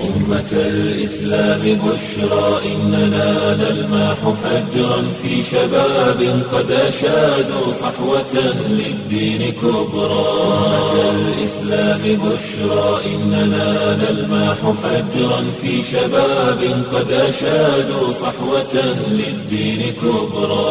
أمة الإسلام بشرى إننا نلمح فجرا في شباب قد أشادوا صحوة للدين كبرى أمة الإسلام بشرى إننا نلمح فجرا في شباب قد أشادوا صحوة للدين كبرى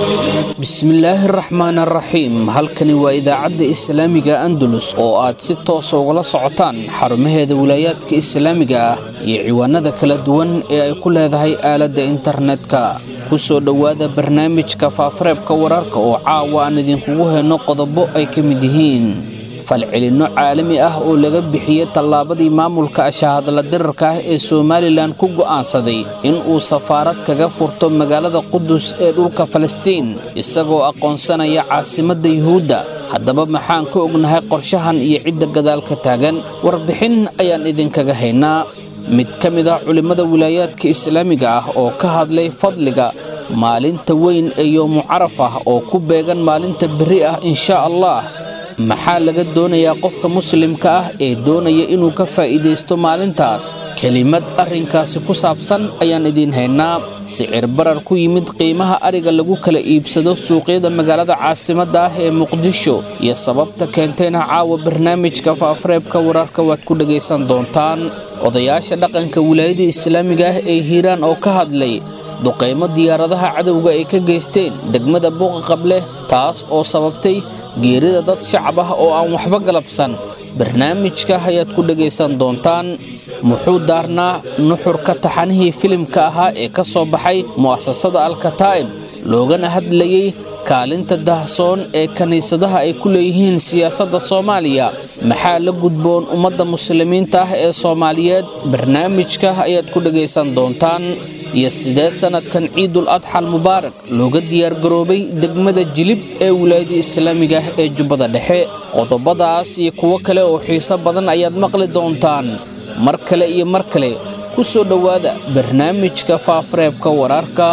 bismillaahi araxmaan araxiim halkani waa idaacadda islaamiga andalus oo aad si toosa ugala socotaan xarumaheeda wilaayaadka islaamiga ah iyo ciwaanada kala duwan ee ay ku leedahay aaladda internetka ku soo dhowaada barnaamijka faafareebka wararka oo caawa aan idinkugu hayno qodobo ay ka mid yihiin falcelinno caalami ah oo laga bixiyey tallaabadii maamulka ashahadla dirarka ah ee somalilan ku go'aansaday in uu safaarad kaga furto magaalada qudus ee dhulka falastiin isagoo aqoonsanaya caasimadda yuhuudda haddaba maxaan ka ognahay qorshahan iyo cidda gadaalka taagan warbixin ayaan idinkaga haynaa mid ka mid ah culimmada wilaayaadka islaamiga ah oo ka hadlay fadliga maalinta weyn ee yoomu caraf ah oo ku beegan maalinta berri ah inshaa allah maxaa laga doonayaa qofka muslimka ah ee doonaya inuu ka faa'iidaysto maalintaas kelimad arrinkaasi ku saabsan ayaan idiin haynaa sicir barar ku yimid qiimaha ariga lagu kala iibsado suuqyada magaalada caasimadda ah ee muqdisho iyo sababta keentayna caawa barnaamijka faafareebka wararka waad ku dhegaysan doontaan odayaasha dhaqanka wilaayada islaamiga ah ee hiiraan oo ka hadlay duqaymo diyaaradaha cadowga ay ka geysteen degmada buuqa qableh taas oo sababtay geerida dad shacab ah oo aan waxba galabsan barnaamijka ayaad ku dhegaysan doontaan muxuu daarnaa nuxurka taxanihii filimka ahaa ee ka soo baxay mu'asasada alkataa'ib loogana hadlayey kaalinta dahsoon ee kiniisadaha ay ku leeyihiin siyaasadda soomaaliya maxaa la gudboon ummadda muslimiinta ah ee soomaaliyeed barnaamijka ayaad ku dhegaysan doontaan iyo sidee sannadkan ciidul adxal mubaarak looga diyaargaroobay degmada jilib ee wilaayada islaamiga ah ee jubbada dhexe qodobadaas iyo kuwo kale oo xiiso badan ayaad maqli doontaan mar kale iyo mar kale ku soo dhowaada barnaamijka faafareebka wararka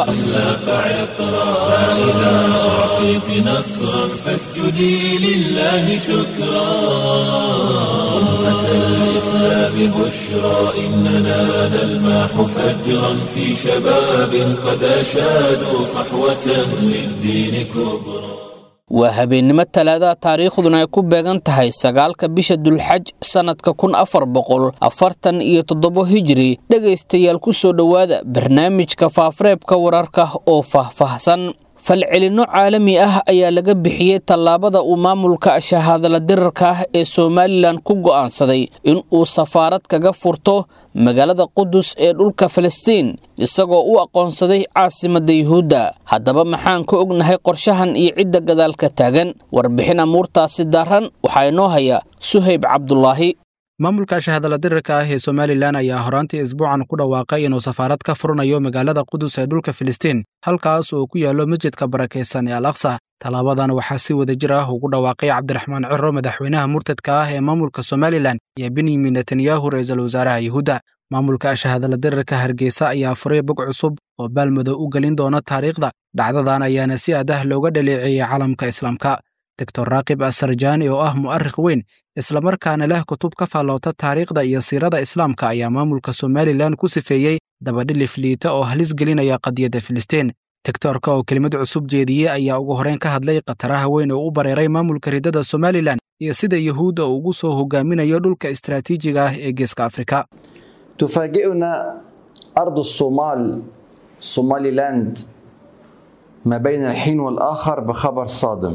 الإسلام بشرى إننا نلمح فجرا في شباب قد أشادوا صحوة للدين كبرى waa habeennimo talaadaha taariikhduna ay ku beegan tahay sagaalka bisha dulxaj sannadka kun afar boqol afartan iyo toddobo hijiri dhegaystayaal ku soo dhowaada barnaamijka faafareebka wararka oo faahfaahsan falcelinno caalami ah ayaa laga bixiyey tallaabada uu maamulka shahaadala dirarka ah ee somalilan ku go'aansaday in uu safaarad kaga furto magaalada qudus ee dhulka falastiin isagoo u aqoonsaday caasimadda yuhuudda haddaba maxaan ka ognahay qorshahan iyo cidda gadaalka taagan warbixin amuurtaasi daaran waxaa inoo haya suhayb cabdulaahi maamulka shahadala dirarka ah ee somalilan ayaa horaantii isbuucan ku dhawaaqay inuu safaarad ka furanayo magaalada qudus ee dhulka filistiin halkaas oo ku yaallo masjidka barakaysan ee al aqsa tallaabadan waxaa si wada jir ah ugu dhawaaqay cabdiraxmaan ciro madaxweynaha murtadka ah ee maamulka somalilan iyo benyamin netanyahu ra-iisul wasaaraha yuhuudda maamulka shahadala dirarka hargeysa ayaa furay bog cusub oo baalmadow u gelin doona taariikhda dhacdadan ayaana si adah looga dhaleeceeyey caalamka islaamka doctor raakib asarjaani oo ah mu'arikh weyn islamarkaana leh kutub ka faalloota taariikhda iyo siirada islaamka ayaa maamulka somalilan ku sifeeyey dabadhilif liita oo halis gelinaya qadiyadda filistiin doctorka oo kelimad cusub jeediyey ayaa ugu horreyn ka hadlay khataraha weyn oo u bareeray maamulka riddada somalilan iyo sida yuhuudda uu ugu soo hogaaminayo dhulka istaraatiijiga ah ee geeska afrika تفاجئنا أرض الصومال صومالي لاند ما بين الحين والآخر بخبر صادم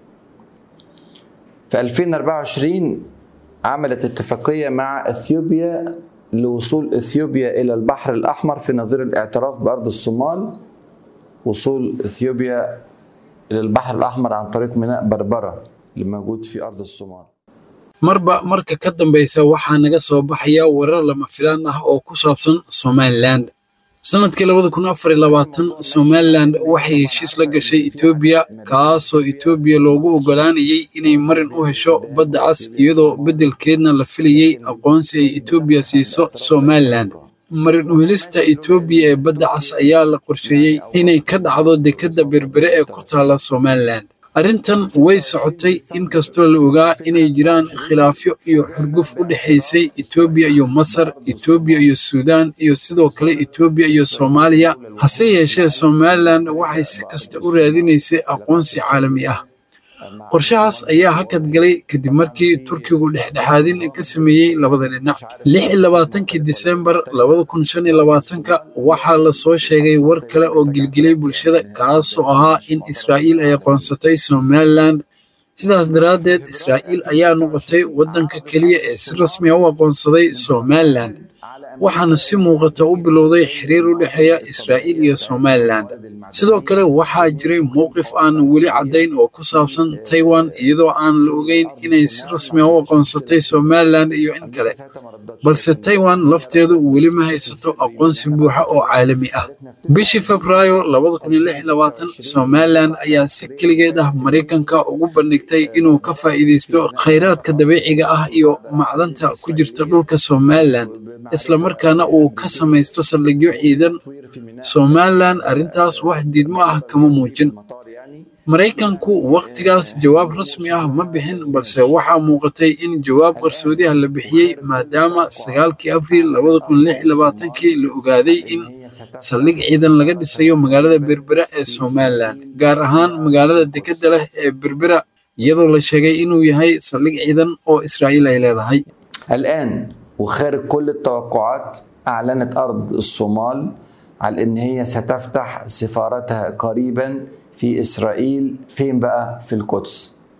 في 2024 عملت اتفاقية مع اثيوبيا لوصول اثيوبيا الى البحر الاحمر في نظير الاعتراف بارض الصومال وصول اثيوبيا الى البحر الاحمر عن طريق ميناء بربره اللي موجود في ارض الصومال marba marka ka dambaysa waxaa naga soo baxaya warar lama filaan ah oo ku saabsan somalilan sannadkii labada kun afar iyo labaatan somalilan waxay heshiis la gashay etoobiya kaasoo etoobiya loogu oggolaanayay inay marin u hesho badda cas iyadoo beddelkeedna la filayey aqoonsi ay etoobiya siiso somalilan marin u helista etoobiya ee badda cas ayaa la qorsheeyey inay ka dhacdo dekedda berbere ee ku taalla somalilan arrintan way socotay inkastoo la ogaa inay jiraan khilaafyo iyo xurguf u dhexaysay etoobiya iyo masar etoobiya iyo suudaan iyo sidoo kale etoobiya iyo soomaaliya hase yeeshee somalilan waxay si kasta u raadinaysay aqoonsi caalami ah qorshahaas ayaa hakad galay kadib markii turkigu dhexdhexaadin ka sameeyey labada dhinac lix iyo labaatankii disembar labada kun shan iyo labaatanka waxaa lasoo sheegay war kale oo gilgilay bulshada kaasoo ahaa in israa'iil ay aqoonsatay somalilan sidaas daraaddeed israa'iil ayaa noqotay waddanka keliya ee si rasmi a u aqoonsaday somalilan waxaana si muuqata u bilowday xiriir u dhexeeya israa'iil iyo somalilan sidoo kale waxaa jiray mowqif aan weli caddayn oo ku saabsan taiwan iyadoo aan la ogeyn inay si rasmi a u aqoonsatay somalilan iyo in kale balse taiwan lafteedu weli ma haysato aqoonsi buuxa oo caalami ah bishii febraayo somalilan ayaa si keligeed ah maraykanka ugu bandhigtay inuu ka faa'iidaysto khayraadka dabiiciga ah iyo macdanta ku jirta dhulka somalilan islamarkaana uu ka samaysto saldhigyo ciidan somalilan arrintaas wax diidmo ah kama muujin maraykanku wakhtigaas jawaab rasmi ah ma bixin balse waxaa muuqatay in jawaab qarsoodi ah la bixiyey maadaama sagaalkii abriil labada kun lix iyo labaatankii la ogaaday in saldhig ciidan laga dhisayo magaalada berbera ee somalilan gaar ahaan magaalada dekedda leh ee berbera iyadoo la sheegay inuu yahay saldhig ciidan oo israa'iil ay leedahay الآن وخارج كل التوقعات أعلنت أرض الصومال على إن هي ستفتح سفارتها قريبا في إسرائيل فين بقى؟ في القدس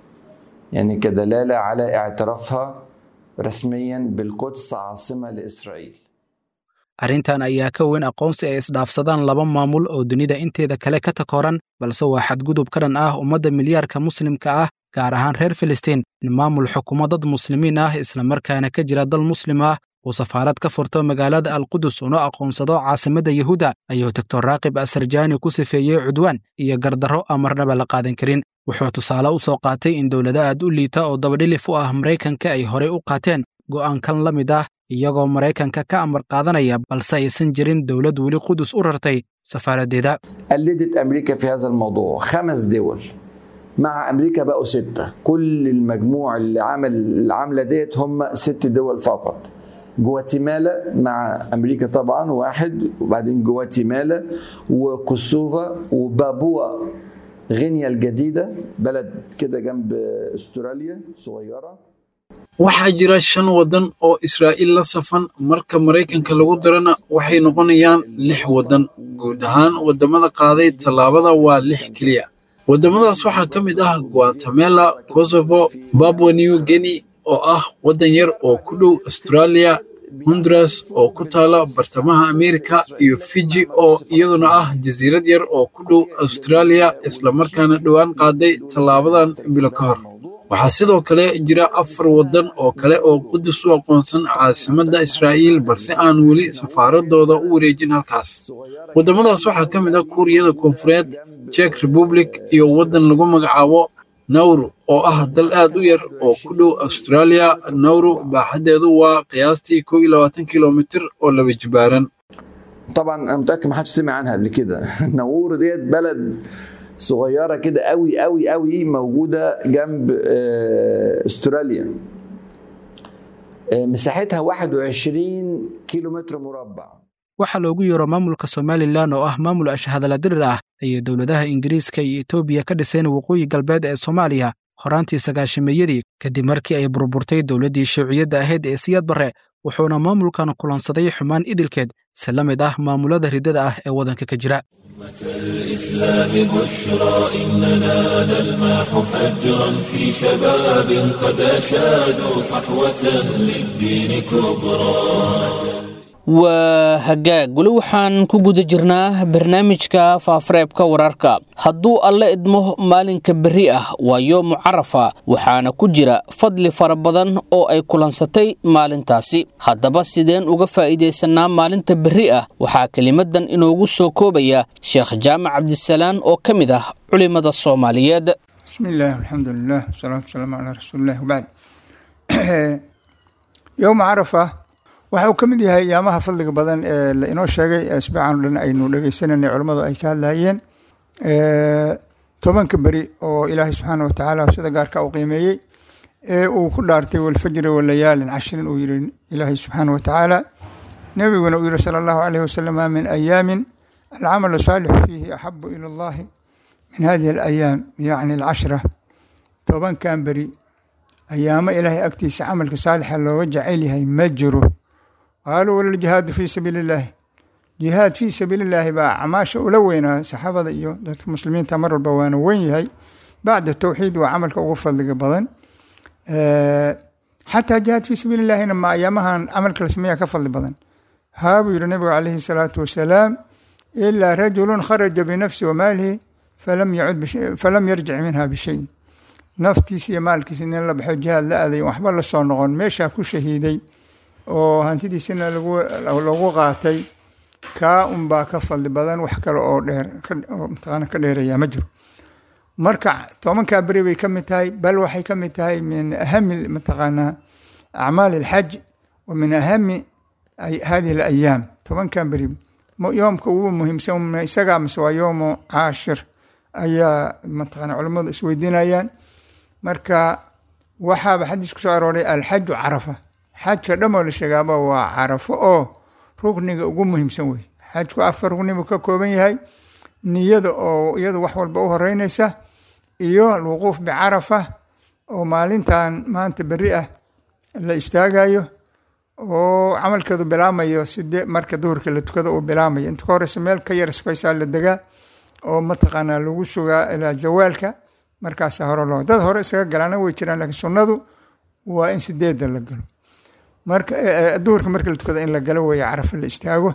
يعني كدلالة على اعترافها رسميا بالقدس عاصمة لإسرائيل arrintan ayaa ka weyn aqoonsi ay isdhaafsadaan laba maamul oo dunida inteeda kale ka takooran balse waa xadgudub ka dhan ah ummadda milyaarka muslimka ah gaar ahaan reer filistiin in maamul xukumo dad muslimiin ah islamarkaana ka jira dal muslim ah uu safaarad ka furto magaalada alqudus una aqoonsado caasimadda yuhuudda ayuu doctor raakib asarjaani ku sifeeyey cudwaan iyo gardarro aan marnaba la qaadan karin wuxuu tusaale u soo qaatay in dowlado aad u liita oo dabadhilif u ah maraykanka ay horey u qaateen go'aankan la mid ah iyagoo maraykanka ka amar qaadanaya balse aysan jirin dowlad weli qudus u rartay safaaraddeeda قلدت أمريكا في هذا الموضوع خمس دول مع أمريكا بقوا ستة كل المجموع اللي عمل العملة ديت هم ست دول فقط جواتيمالا مع أمريكا طبعا واحد وبعدين جواتيمالا وكوسوفا وبابوا غينيا الجديدة بلد كده جنب استراليا صغيرة waxaa jira shan waddan oo israa'iil la safan marka maraykanka lagu darana waxay noqonayaan lix waddan guud ahaan waddamada qaaday tallaabada waa lix keliya waddamadaas waxaa ka mid ah guatemala kosovo babwa new guinea oo ah waddan yar oo ku dhow australia honduras oo ku taala bartamaha amerika iyo fiji oo iyaduna ah jasiirad yar oo ku dhow australia islamarkaana dhowaan qaaday tallaabadan bilo ka hor waxaa sidoo kale jira afar waddan oo kale oo qudus u aqoonsan caasimadda israa'iil balse aan weli safaaradooda u wareejin halkaas waddamadaas waxaa ka mid ah kuuriyada koonfureed jek republic iyo waddan lagu magacaabo nawru oo ah dal aad u yar oo ku dhow australia nawru baaxaddeedu waa qiyaastii kow iyo labaatan kilomitir oo laba jibaaran طبعا انا متاكد ما حدش سمع عنها قبل كده نور ديت بلد صغيره كده قوي قوي قوي موجوده جنب آه، استراليا آه، مساحتها 21 كيلو متر مربع waxaa loogu yeero maamulka somalilan oo ah maamul ashhadala dirir ah ayay dowladaha ingiriiska iyo etoobiya ka dhiseen waqooyi galbeed ee soomaaliya horaantii sagaashameeyadii kadib markii ay burburtay dowladdii shuuciyadda ahayd ee siyaad barre wuxuuna maamulkan kulansaday xumaan idilkeed si la mid ah maamulada riddada ah ee waddanka ka jira الإسلام بشرى إننا نلمح فجرا في شباب قد أشادوا صحوة للدين كبرى waa hagaag weli waxaan ku guda jirnaa barnaamijka faafareebka wararka hadduu alle idmo maalinka berri ah waa yoomu carafa waxaana ku jira fadli fara badan oo ay kulansatay maalintaasi haddaba sideen uga faa'iidaysanaa maalinta berri ah waxaa kelimadan inoogu soo koobaya sheekh jaamac cabdisalaan oo ka mid ah culimmada soomaaliyeed بسم الله والحمد لله والصلاة والسلام على رسول الله وبعد يوم عرفة waxa uu ka mid yahay ayaamaha fadliga badan ee la inoo sheegay asbaacan o dhan aynu dhegeysananay culammadu ay ka hadlayeen tobanka beri oo ilaahay subxaana watacaala sida gaarka u qiimeeyey ee uu ku dhaartay walfajri walayaalin cashrin uu yihi ilaahay subxaana watacaala nebiguna uu yihi sala allahu alayh wasalama min ayaamin alcamalu saalixu fiihi axabu ila allahi min hadihi alayaam yacni alcashra tobankan beri ayaamo ilaahay agtiisa camalka saalixa looga jecel yahay ma jiro qaaluu wala ljihaadu fii sabiili illaahi jihaad fii sabiili illaahi baa acmaasha ula weynaa saxaabada iyo dadka muslimiinta mar walba waana weyn yahay bacda towxiid waa camalka ugu fadliga badan xataa jihaad fii sabiili illahina ma ayaamahan camalka la sameeya ka fadli badan haa buu yihi nabigu calayhi salaatu wasalaam ilaa rajulun kharaja binafsi wa maalihi falam yacud falam yarjic minha bishayin naftiisa iyo maalkiisa nin la baxo jihaad la aaday waxba la soo noqon meeshaa ku shahiiday oo hantidiisina lagu qaatay kaa unbaa ka fadli badan wax kale oo dheer oo mataqaana ka dheeraya ma jiro marka tobankaa beri bay ka mid tahay bal waxay ka mid tahay min ahami mataqaanaa acmaali alxaj wa min ahami hadihi alayaam tobankan beri yoomka ugu muhiimsan isagaa mise waa yoomu caashir ayaa mataqana culammadu isweydiinayaan marka waxaaba xadiis ku soo arooray alxaju carafa xajka dhamoo la sheegaaba waa carafo oo rukniga ugu muhiimsan wey xajku afar rukni buu ka kooban yahay niyada oo iyadu wax walba u horeyneysa iyo alwuquuf bicarafa oo maalintan maanta beri ah la istaagayo oo camalkeedu bilaamayo side marka duhurka la tukado uu bilaamayo inta ka horeysa meel ka yar sukaysaa la degaa oo mataqaanaa lagu sugaa ilaa zawaalka markaasa hore loo dad hore isaga galaana way jiraan lakiin sunnadu waa in sideedda la galo marka duhurka marka la tukado in la galo weeye carafa la istaago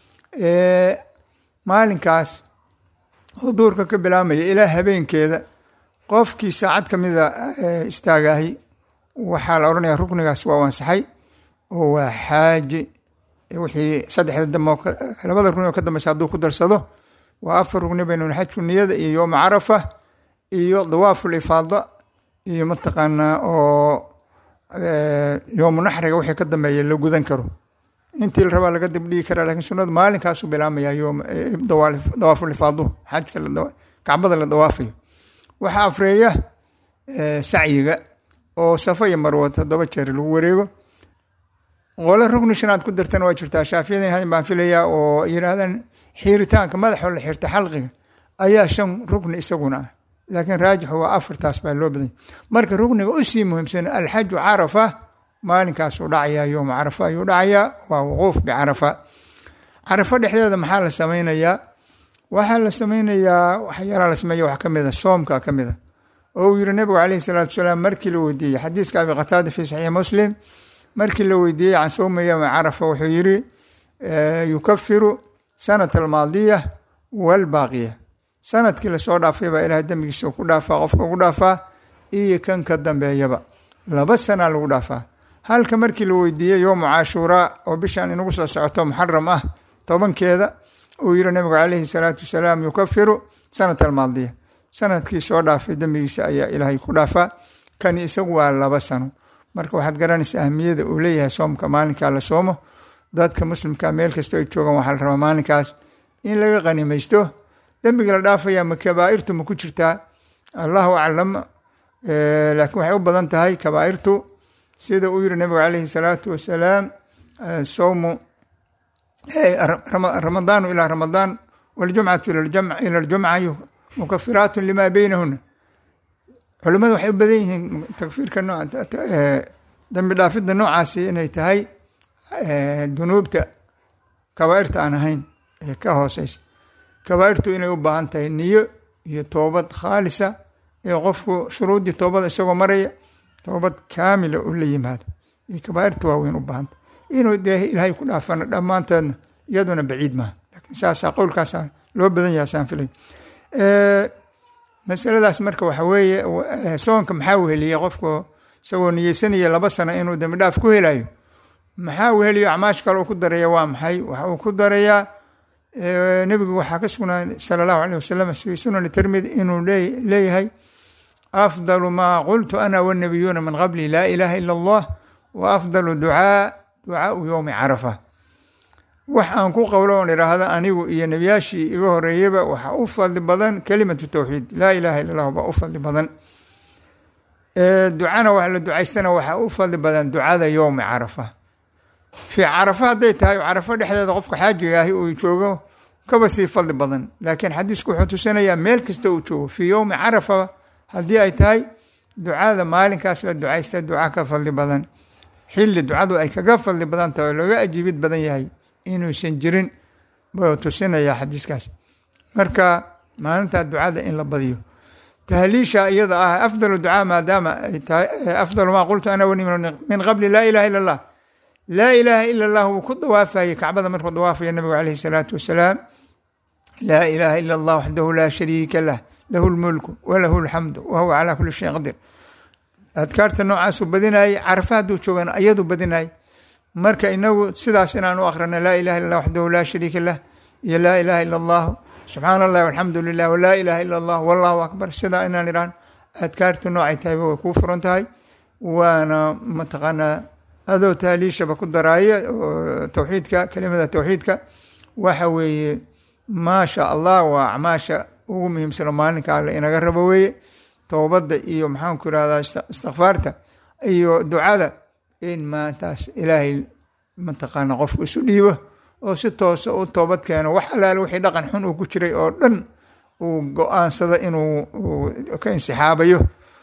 maalinkaas oo duhurka ka bilaamaya ilaa habeenkeeda qofkii saacad ka mida istaagahay waxaa la odhanaya ruknigaas waa ansaxay oo waa xaaji wixii saddexda damo labada rukni oo ka dambeysa hadduu ku darsado waa afar rukni baynu xajku niyada iyo yooma carafa iyo dawaaful ifaada iyo mataqaanaa oo yoomu naxriga wixii ka dambeeya la gudan karo intii la rabaa laga dibdhigi karaa lakiin sunnadu maalinkaasu bilaamaya yoom dawaaful ifaadu xajka kacbada la dawaafayo waxaa afreeya sacyiga oo safa iyo marwo toddoba jeer lagu wareego qole rukni shanaad ku dartana waa jirtaa shaafiyadan hadin baan filayaa oo yidhaahdaan xiiritaanka madaxoo la xirta xalqiga ayaa shan rukni isaguna ah laakiin raajixu waa afartaas baa loo badanya marka rukniga usii muhiimsan alxaju carafa maalinkaasuu dhacayaa yooma carafa ayuu dhacayaa waa wuquuf bicarafa carafa dhexdeeda maxaa la sameynayaa waxaa la sameynayaa waxyaalaa la sameeya wax ka mida soomka ka mida oo uu yihi nabigu calayhi salaatu wasalaam markii la weydiiyey xadiiska abi qataada fi saxiix muslim markii la weydiiyey can sowmi yowmi carafa wuxuu yihi yukafiru sanata almaadiya walbaaqiya sanadkii lasoo dhaafay baa ilahay dembigiisa ku dhaafaa qofka ugu dhaafaa iyo kan ka dambeeyaba laba sanaa lagu dhaafaa halka markii la weydiiyey yowmu cashuuraa oo bishaan inagu soo socoto muxaram ah tobankeeda uu yihi nabigu calayhi salaatu wasalaam yukafiru sanata almaadiya sanadkii soo dhaafay dembigiisa ayaa ilaahay ku dhaafaa kani isagu waa laba sano marka waxaad garanaysa ahmiyada uu leeyahay soomka maalinkaa la soomo dadka muslimka meel kastoo ay joogaan waxaa la rabaa maalinkaas in laga qanimaysto dembiga la dhaafaya ma kabaa'irtu ma ku jirtaa allahu aclam laakiin waxay u badan tahay kabaa'irtu sida uu yihi nabigu calayhi salaatu wasalaam sowmu ramadaanu ilaa ramadaan waljumcatu ila aljumca mukafiraatu lima beynahuna culimadu waxay u badan yihiin takfiirka dambi dhaafidda noocaasi inay tahay dunuubta kabaa'irta aan ahayn ee ka hooseysa kabaa'irtu inay u baahan tahay niyo iyo toobad khaalisa ee qofku shuruuddii toobada isagoo maraya toobad kaamila u la yimaado iyo kabaa'irta waaweyn u baahanta inuu dee ilaahay ku dhaafana dhammaanteedna iyaduna baciid maaha laakiin saasaa qowlkaasa loo badan yaha saan filay masaladaas marka waxa weeye soonka maxaa weheliyey qofku isagoo niyeysanaya laba sano inuu dembi dhaaf ku helayo maxaa weheliyo acmaash kale uu ku daraya waa maxay waxa uu ku darayaa nebigu waxaa ka sugnaa sala allahu aleyh wasalam fi sunani tirmidi inuu leeyahay afdalu maa qultu ana wannabiyuuna min qabli laa ilaaha ila allah wa afdalu ducaa ducaau yowmi carafa wax aan ku qowlo oon idhaahdo anigu iyo nebiyaashii iga horeeyaba waxaa u fadli badan kelimatu tawxiid laa ilaaha illa allahu baa u fadli badan ducana wax la ducaystana waxaa u fadli badan ducada yowmi carafa fii carafa hadday tahay carafo dhexdeeda qofka xaajiga ahi uu joogo kaba sii fadli badan laakiin xadiisku wuxuu tusinayaa meel kasta uu joogo fii yowmi carafa haddii ay tahay ducada maalinkaas la ducaysta duca ka fadli badan xilli ducadu ay kaga fadli badan tahay oo laga ajiibid badan yahay inuusan jirin buu tusinayaa xadiiskaas marka maalintaa ducada in la badiyo tahliisha iyada ah afdalu ducaa maadaama ay tahay afdalu maa qultu ana wani min qabli laa ilaha illa allah laa ilaaha ila allah wuu ku dawaafayey kacbada markuu dawaafaya nabigu calayhi salaatu wasalaam laa ilaaha ila allah waxdahu laa shariika lah lahu lmulku walahu lxamdu wahuwa calaa kuli shayin qadir adkaarta noocaasuu badinayay carafa hadduu joogan ayadu badinayay marka inagu sidaas inaan u akhrina laa ilaha illa allah waxdahu laa shariika lah iyo laa ilaha illa allahu subxaana allahi walxamdu lilah walaa ilaha ila allah wallahu akbar sidaa inaan idhaan adkaarta noocay tahayba way kuu furan tahay waana mataqaanaa adoo taaliishaba ku daraaya oo towxiidka kelimada towxiidka waxa weeye maasha allah waa acmaasha ugu muhiimsano maalinka alle inaga rabo weeye toobadda iyo maxaanku irahdaa istikfaarta iyo ducada in maantaas ilaahay mataqaana qofku isu dhiibo oo si toosa u toobad keeno wax alaale wixii dhaqan xun uu ku jiray oo dhan uu go-aansado inuu ka insixaabayo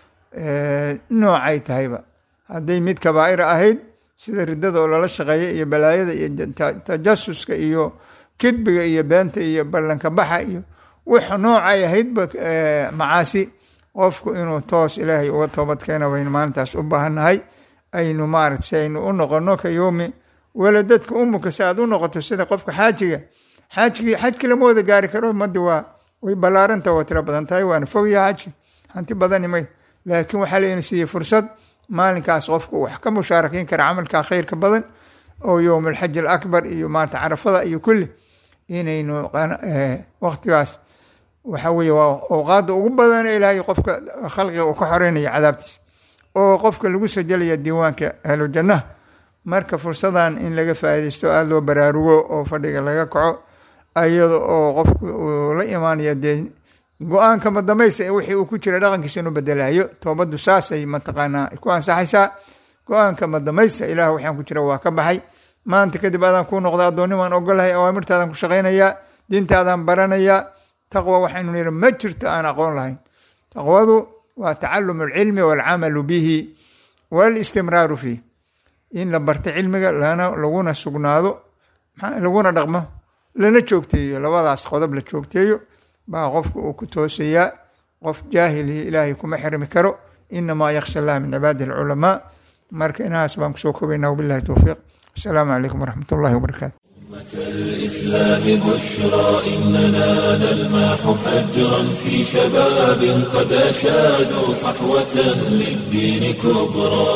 noocay tahayba hadday mid kabaa'ira ahayd sida riddada oo lala shaqeeya iyo balaayada iyo tajasuska iyo kidbiga iyo beenta iyo ballanka baxa iyo wix noocay ahaydba macaasi qofku inuu toos ilaahay uga toobad keena baynu maalintaas u baahannahay aynu maarata si aynu u noqono ka yoomi waladadka umuka si aad u noqoto sida qofka xaajiga xaajigii xajki lama wada gaari karo ummadda waa way ballaaranta waa tiro badan tahay waana fogyaha xajki hanti badani may laakiin waxaa layna siiyey fursad maalinkaas qofku wax ka mushaarakeyn kara camalka khayrka badan oo yowm alxaj alakbar iyo maarata carafada iyo kulli inaynu waqtigaas waxa weeye waa awqaada ugu badan ee ilaahay qofka khalqiga uu ka xoreynaya cadaabtiisa oo qofka lagu sajelaya diiwaanka ahlu jannaha marka fursadan in laga faaidaysto aada loo baraarugo oo fadhiga laga kaco iyada oo qofku uu la imaanaya dee go-aanka madamaysa wixii uu ku jira dhaqankiisa inuu bedelayo toobaddu saasay mataqaanaa ku ansaxaysaa go-aanka madamaysa ilaah waxaan ku jira waa ka baxay maanta kadib adaan kuu noqda addoonni waan ogolahay awaamirtaadaan ku shaqaynayaa diintaadaan baranayaa taqwa waxaynu nihi ma jirto aan aqoon lahayn taqwadu waa tacalum alcilmi waalcamalu bihi walistimraaru fiih in la barto cilmiga lana laguna sugnaado laguna dhaqmo lana joogteeyo labadaas qodob la joogteeyo baa qofka uu ku toosayaa qof jaahilihi ilaahay kuma xirmi karo inamaa yaksha allah min cibaadihi alculamaa marka inahaas baan kusoo kobaynaa wabillahi towfiiq asalaamu calaykum waraxmat ullahi wabarakaatu الإسلام بشرى إننا نلمح فجرا في شباب قد أشادوا صحوة للدين كبرى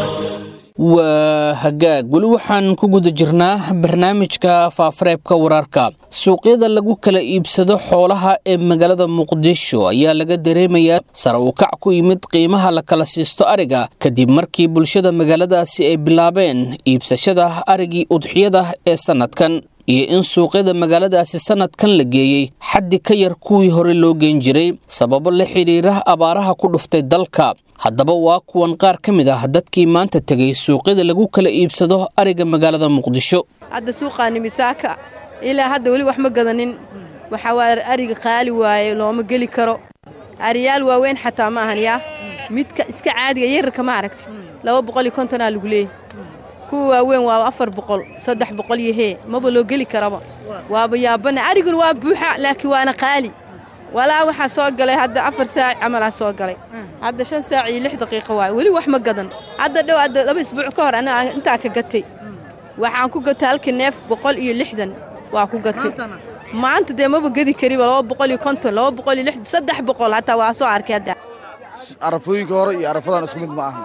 waa hagaag weli waxaan ku guda jirnaa barnaamijka faafareebka wararka suuqyada lagu kala iibsado xoolaha ee magaalada muqdisho ayaa laga dareemayaa sare u kac ku yimid qiimaha la kala siisto ariga kadib markii bulshada magaaladaasi ay bilaabeen iibsashada arigii udxiyada ee sannadkan iyo in suuqyada magaaladaasi sannadkan la geeyey xaddi ka yar kuwii hore loo geen jiray sababo la xidhiira abaaraha ku dhuftay dalka haddaba waa kuwan qaar ka mid ah dadkii maanta tegay suuqyada lagu kala iibsado ariga magaalada muqdisho hadda suuqaani misaaka ilaa hadda weli wax ma gadanin waxaa waaye ariga qaali waaye looma geli karo ariyaal waaweyn xataa ma ahan yaa midka iska caadiga yararka ma aragti laba boqol iyo kontonaa lagu leeyay kuwa waaweyn waa afar boqol saddex boqol iyo hee maba loo geli karaba waaba yaabana ariguna waa buuxa laakiin waana qaali walaa waxaa soo galay hadda afar saac camalaa soo galay hadda shan saac iyo lix daqiiqo waaye weli wax ma gadan hadda dhow hadda laba isbuuc ka hor aniga intaa ka gatay waxaan ku gatay halkii neef boqol iyo lixdan waa ku gatay maanta dee maba gedi kariba laba boqol iyo konton laba boqol iyo lixdan saddex boqol hataa waa soo arkay hadda arafooyinka hore iyo arafadan isku mid ma ahna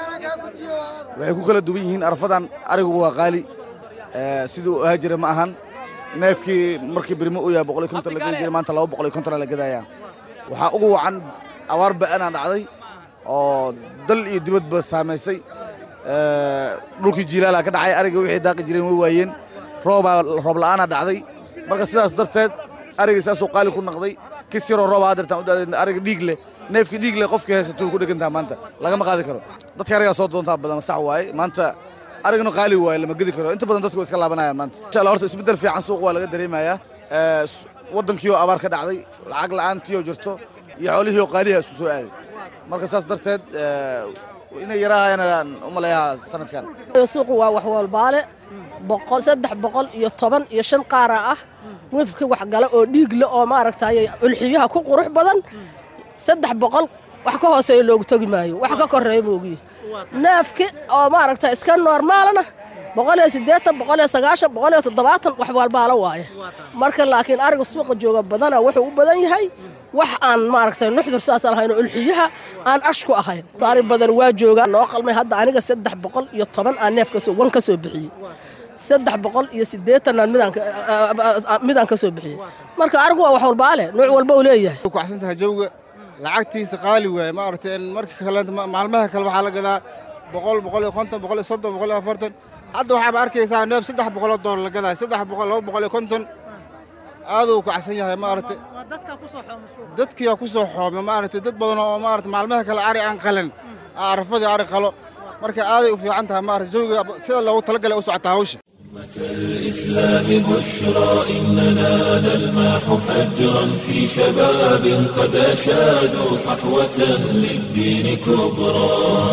waxay ku kala duwan yihiin arafadan arigu waa qaali siduu ahaa jira ma ahan neefkii markii birimo uu yahay boqol iyo konton la geli jiray maanta laba boqol iyo konton la gadayaa waxaa ugu wacan abaar ba'anaa dhacday oo dal iyo dibadba saamaysay dhulkii jiilaalaa ka dhacay ariga wixii daaqi jireen way waayeen roobaa roob la'aana dhacday marka sidaas darteed arigii saasuu qaali ku naqday kis yaroo rooba hadeertaan u ariga dhiig leh neefkii dhiig leh qofkii haysatuu ku dhegantaha maanta lagama qaadi karo dadka arigaa soo doontaa badan sax waaye maanta arigna qaali waaye lama gedi karo inta badan dadku way iska laabanayaan maanta insha allah horta isbeddel fiican suuq waa laga dareemayaa waddankiioo abaar ka dhacday lacag la'aantiioo jirto iyo xoolihii oo qaaliha isku soo aaday marka saas darteed inay yarahayaan u maleeyaha sanadkan suuqu waa wax walbaale boqol saddex boqol iyo toban iyo shan qaara ah wifki wax gala oo dhiig le oo maaragtay ulxiyaha ku qurux badan saddex boqol wax ka hooseeya loogu togi maayo wax ka koreeya moogiye neefki oo maaragtay iska normaalna boqol iyo siddeetan boqol iyo sagaashan boqol iyo toddobaatan wax walbaalo waaye marka laakiin ariga suuqa jooga badana wuxuu u badan yahay wax aan maaragtay nuxdur saas lahayn oo ulxiyaha aan ash ku ahayn ari badan waa joogaa noo qalmay hadda aniga saddex boqol iyo toban aan neef kasoo wan ka soo bixiyey saddex boqol iyo siddeetanaan midaan ka soo bixiyey marka arigu waa wax walbaale nuuc walba uu leeyahay kuxsantahay jawga lacagtiisa qaali waaye maaragtay marka kale maalmaha kale waxaa la gadaa boqol boqol iyo konton boqol iyo soddon boqol iyo afartan hadda waxaaba arkaysaa neef saddex boqoloo doolar la gadaa saddex boqol laba boqol iyo konton aaduu kacsan yahay maaragtay dadkiyaa ku soo xooma maaragtay dad badan oo maaragtay maalmaha kale ari aan qalan arafadii ari qalo marka aaday u fiican tahay maaragtay jawiga sida loogu talagalay u socotaa hawsha الإسلام بشرى إننا نلمح فجرا في شباب قد أشادوا صحوة للدين كبرى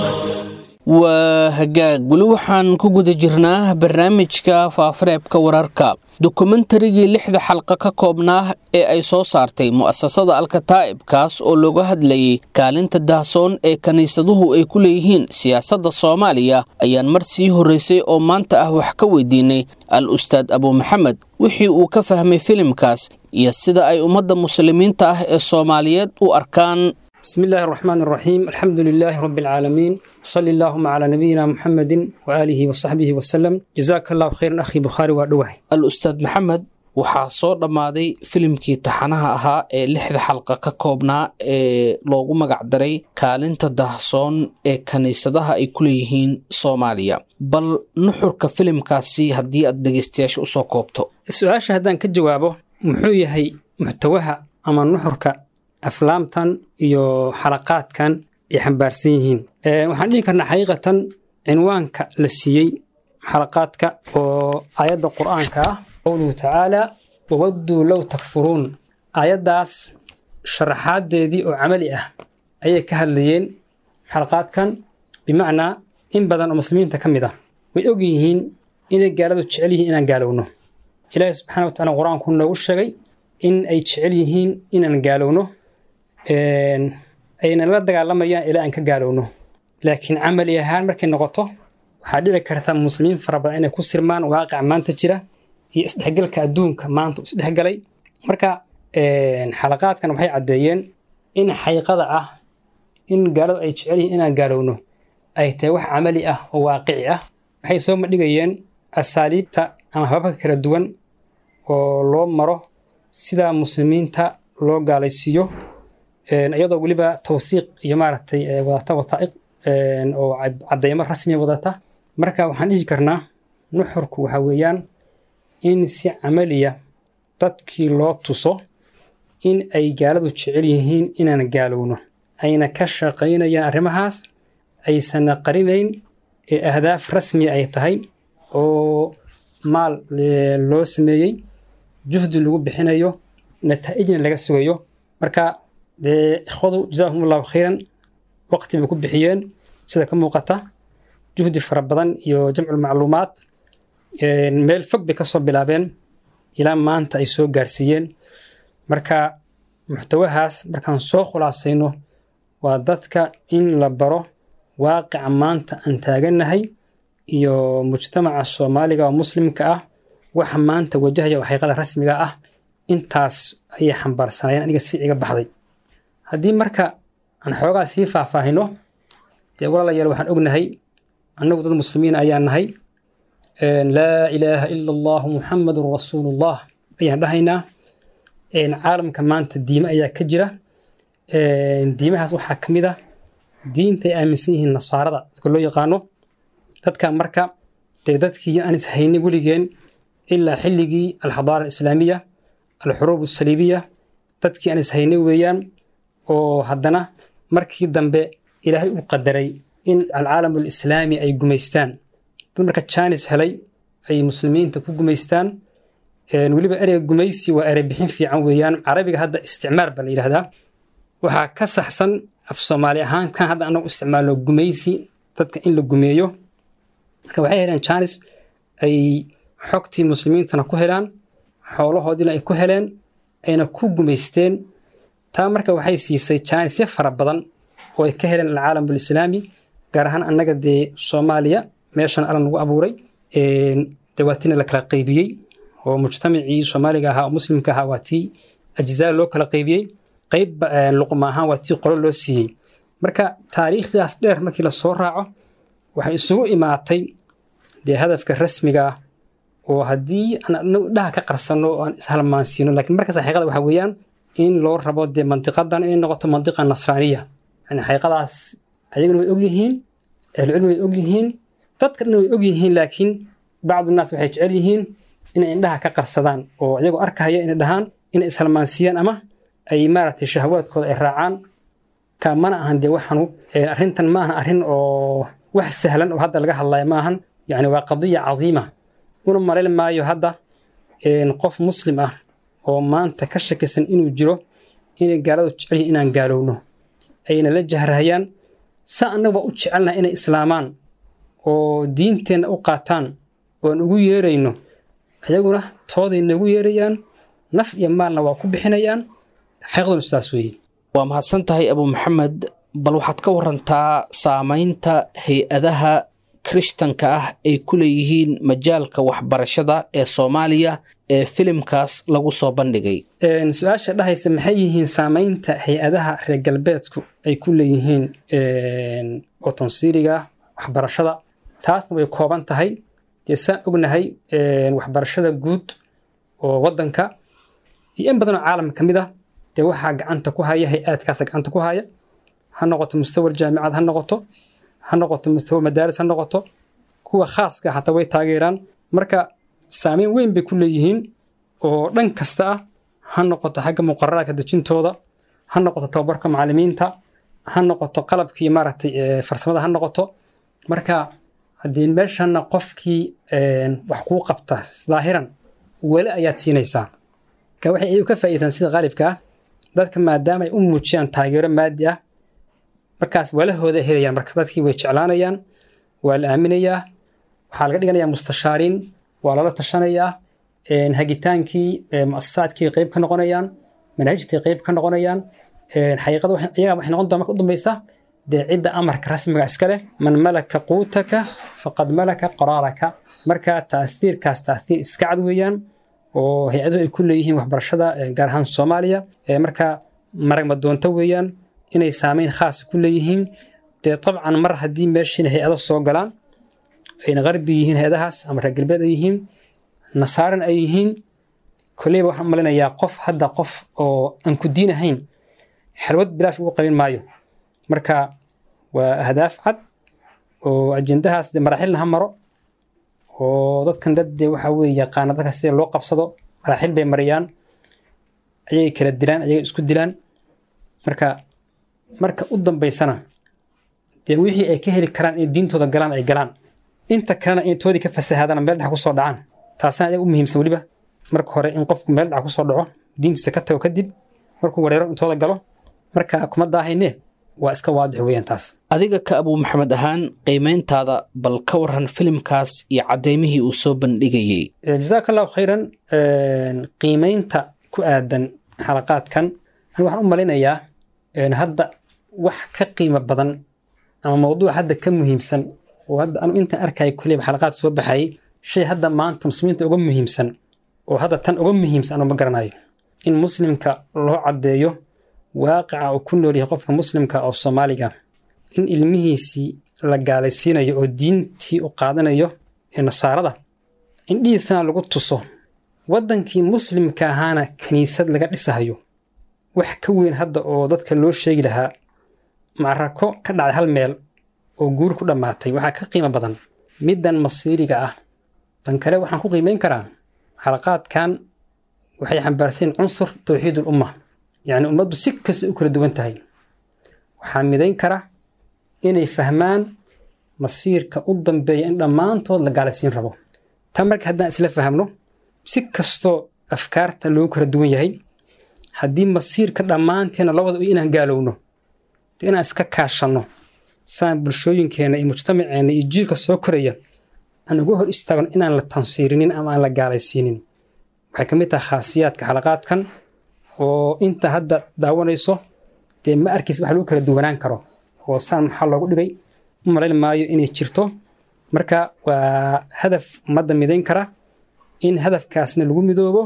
waa hagaag weli waxaan ku guda jirnaa barnaamijka faafareebka wararka dokumentarigii lixda xalqa ka koobnaa ee ay soo saartay mu'asasada alkataa'ib kaas oo looga hadlayay kaalinta dahsoon ee kiniisaduhu ay ku leeyihiin siyaasadda soomaaliya ayaan mar sii horraysay oo maanta ah wax ka weydiinay al ustaad abu maxamed wixii uu ka fahmay filimkaas iyo sida ay ummadda muslimiinta ah ee soomaaliyeed u arkaan بسم الله الرحمن الرحيم الحمد لله رب العالمين صلى اللهم على نبينا محمد وآله وصحبه وسلم جزاك الله خيرا أخي بخاري وأدوه al-ustaad maxamed waxaa soo dhammaaday filimkii taxanaha ahaa ee lixda xalqa ka koobnaa ee loogu magacdaray kaalinta dahsoon ee kiniisadaha ay ku leeyihiin soomaaliya bal nuxurka filimkaasi haddii aad dhegeystayaasha usoo koobto su-aasha haddaan ka jawaabo muxuu yahay muxtawaha ama nuxurka aflaamtan iyo xalaqaadkan ay xambaarsan yihiin waxaan dhihi karnaa xaqiiqatan cinwaanka la siiyey xalaqaadka oo aayadda qur'aanka ah qowluhu tacaala wawadduu low takfuruun aayaddaas sharaxaadeedii oo camali ah ayay ka hadlayeen xalaqaadkan bimacnaa in badan oo muslimiinta ka mid ah way og yihiin inay gaaladu jecel yihiin inaan gaalowno ilaahi subxana wa tacala qur-aanku noogu sheegay in ay jecel yihiin inaan gaalowno ayna la dagaalamayaan ilaa aan ka gaalowno laakiin camali ahaan markay noqoto waxaa dhici karta muslimiin fara badan inay ku sirmaan waaqica maanta jira iyo isdhexgalka adduunka maanta isdhexgalay marka xalaqaadkan waxay caddeeyeen in xaqiiqada ah in gaaladu ay jecel yihiin inaan gaalowno ay tahay wax camali ah oo waaqici ah waxay soo madhigayeen asaaliibta ama hababka kala duwan oo loo maro sida muslimiinta loo gaalaysiiyo iyadoo weliba tawsiiq iyo maaragtay wadata wathaa'iq oo caddeymo rasmiya wadata marka waxaan dhihi karnaa nuxurku waxa weeyaan in si camaliya dadkii loo tuso in ay gaaladu jecel yihiin inaan gaalowno ayna ka shaqaynayaan arrimahaas aysanna qarinayn ee ahdaaf rasmiya ay tahay oo maal loo sameeyey juhdi lagu bixinayo nataa'ijna laga sugayo marka dee ikhwadu jazaahum allahu khayran waqti bay ku bixiyeen sida ka muuqata juhdi fara badan iyo jamcul macluumaad meel fog bay kasoo bilaabeen ilaa maanta ay soo gaarsiiyeen marka muxtawahaas markaan soo khulaasayno waa dadka in la baro waaqica maanta aan taagannahay iyo mujtamaca soomaaliga oo muslimka ah waxa maanta wajahaya oo xaqiiqada rasmiga ah intaas ayay xambaarsanayeen aniga si iga baxday haddii marka aan xoogaa sii faahfaahino dee walaalayaal waxaan ognahay annagu dad muslimiin ayaan nahay laa ilaaha ila allahu muxamadun rasuulullah ayaan dhahaynaa caalamka maanta diime ayaa ka jira diimahaas waxaa ka mid ah diinta ay aaminsan yihiin nasaarada dadka loo yaqaano dadka marka dee dadkii aan is haynin weligeen ilaa xilligii alxadaara alislaamiya alxuruub asaliibiya dadkii aan ishaynay weeyaan oo haddana markii dambe ilaahay u qadaray in alcaalam alislaami ay gumaystaan dad marka jaanis helay ay muslimiinta ku gumaystaan weliba ereyga gumaysi waa erey bixin fiican weeyaan carabiga hadda isticmaar baa la yidhahdaa waxaa ka saxsan af soomaali ahaan kan hadda anagu isticmaalno gumaysi dadka in la gumeeyo marka waxay heleen jaanis ay xogtii muslimiintana ku helaan xoolahoodiina ay ku heleen ayna ku gumaysteen taa marka waxay siisay jaanisyo fara badan oo ay ka heleen alcaalam alislaami gaar ahaan annaga dee soomaaliya meeshan alla nagu abuuray dawaatina la kala qaybiyey oo mujtamacii soomaaliga ahaa oo muslimka ahaa waa tii ajzaa loo kala qaybiyey qayb luqma ahaan waa tii qolo loo siiyey marka taariikhdaas dheer markii lasoo raaco waxay isugu imaatay dee hadafka rasmiga ah oo haddii aan adnagu dhaha ka qarsanno oo aan ishalmaansiino laakiin markaas xaqiiqada waxaa weeyaan in loo rabo dee mandiqadan inay noqoto mandiqa nasraaniya yani xaqiiqadaas ayaguna way ogyihiin ahlucilmi way ogyihiin dadka dhan way ogyihiin laakiin bacdu naas waxay jecel yihiin inay indhaha ka qarsadaan oo iyagoo arkahaya inay dhahaan inay ishalmaansiyaan ama ay maaragtay shahwaadkooda ay raacaan ka mana ahan dee waxanu arrintan ma ahan arrin oo wax sahlan oo hadda laga hadlayo ma ahan yani waa qadiya cadiima una malayn maayo hadda qof muslim ah oo maanta ka shakisan inuu jiro inay gaaladu jecel yihin inaan gaalowno ayna la jahrahayaan sa annaguba u jecelnaha inay islaamaan oo diinteenna u qaataan oan ugu yeerayno ayaguna tooday noogu yeerayaan naf iyo maalna waa ku bixinayaan xaqiiqduna sidaas weeye waa mahadsan tahay abu maxamed bal waxaad ka warantaa saamaynta hay-adaha kirishtanka ah ay ku leeyihiin majaalka waxbarashada ee soomaaliya ee filimkaas lagu soo bandhigay su-aasha dhahaysa maxay yihiin saamaynta hay-adaha reer galbeedku ay ku leeyihiin oo tansiiriga waxbarashada taasna way kooban tahay dee saan ognahay waxbarashada guud oo waddanka iyo in badanoo caalamka ka mid ah dee waxaa gacanta ku haya hay-aadkaasa gacanta ku haya ha noqoto mustawa jaamicad ha noqoto ha noqoto mustawa madaaris ha noqoto kuwa khaaska hataa way taageeraan marka saameyn weyn bay ku leeyihiin oo dhan kasta ah ha noqoto xagga muqararaadka dejintooda ha noqoto tababarka macallimiinta ha noqoto qalabkii maaragtay farsamada ha noqoto marka haddii meeshana qofkii wax kuu qabta daahiran weli ayaad siinaysaa ka waxay iyagu ka faa'iidaan sida qaalibka ah dadka maadaama ay u muujiyaan taageero maadi ah markaas walahooda helayaan marka dadkii way jeclaanayaan waa la aaminayaa waxaa laga dhiganayaa mustashaariin waa lala tashanayaa hagitaankii muasasaadkii qayb ka noqonayaan manaahijtii qayb ka noqonayaan xaqiiqada iyaga waxay noqon doon marka u dambaysa dee cidda amarka rasmiga iska leh man malaka quutaka faqad malaka qaraaraka marka taathiirkaas taathiir iska cad weeyaan oo hay-aduhu ay ku leeyihiin waxbarashada gaar ahaan soomaaliya marka maragma doonto weeyaan inay saameyn khaasa ku leeyihiin dee dabcan mar haddii meeshiina hay-ado soo galaan ayna qarbi yihiin hay-adahaas ama reer galbeed ay yihiin nasaaran ay yihiin kolleyba waxaan malinayaa qof hadda qof oo aan ku diin ahayn xalwad bilaash ugu qabin maayo marka waa ahdaaf cad oo ajendahaas dee maraaxilna ha maro oo dadkan dad dee waxa weeye yaqaana dadka sida loo qabsado maraaxil bay mariyaan ayagay kala dilaan ayagay isku dilaan marka marka u dambaysana dee wixii ay ka heli karaan inay diintooda galaan ay galaan inta kalena inay toodii ka fasahaadana meel dhex kusoo dhacaan taasna ayaga u muhiimsan weliba marka hore in qofku meel dhex kusoo dhaco diintiisa ka tago kadib markuu wareero intooda galo marka kuma daahayne waa iska waadix weeyaan taas adiga ka abuu maxamed ahaan qiimayntaada bal ka waran filimkaas iyo caddeymihii uu soo bandhigayey jazaaka allahu khayran qiimaynta ku aadan xalaqaadkan aniga waxaan u malinayaa hadda wax ka qiimo badan ama mawduuc hadda ka muhiimsan oo hadda anu intaan arkaya kuleyba xalaqaad soo baxayay shay hadda maanta muslimiinta uga muhiimsan oo hadda tan uga muhiimsan anu ma garanayo in muslimka loo caddeeyo waaqica uu ku nool yahay qofka muslimka oo soomaaliga in ilmihiisii la gaalaysiinayo oo diintii u qaadanayo ee nasaarada indhihiisana lagu tuso waddankii muslimka ahaana kiniisad laga dhisahayo wax ka weyn hadda oo dadka loo sheegi lahaa macrako ka dhacday hal meel oo guur ku dhammaatay waxaa ka qiimo badan middan masiiriga ah tan kale waxaan ku qiimayn karaa xalaqaadkan waxay xambaarsan cunsur towxiid ulumma yacni ummaddu si kasta u kala duwan tahay waxaa midayn kara inay fahmaan masiirka u dambeeya in dhammaantood la gaalaysiin rabo tan marka haddaan isla fahamno si kastoo afkaarta loogu kala duwan yahay haddii masiirka dhammaanteena labada inaan gaalowno inaan iska kaashanno saan bulshooyinkeena iyo mujtamaceena iyo jiilka soo koraya aan uga hor istaagno inaan la tansiirinin ama aan la gaalaysiinin waxay ka mid tahay khaasiyaadka xalaqaadkan oo inta hadda daawanayso dee ma arkiis wax lagu kala duwanaan karo oo saan maxaa loogu dhigay u malayn maayo inay jirto marka waa hadaf ummadda midayn kara in hadafkaasna lagu midoobo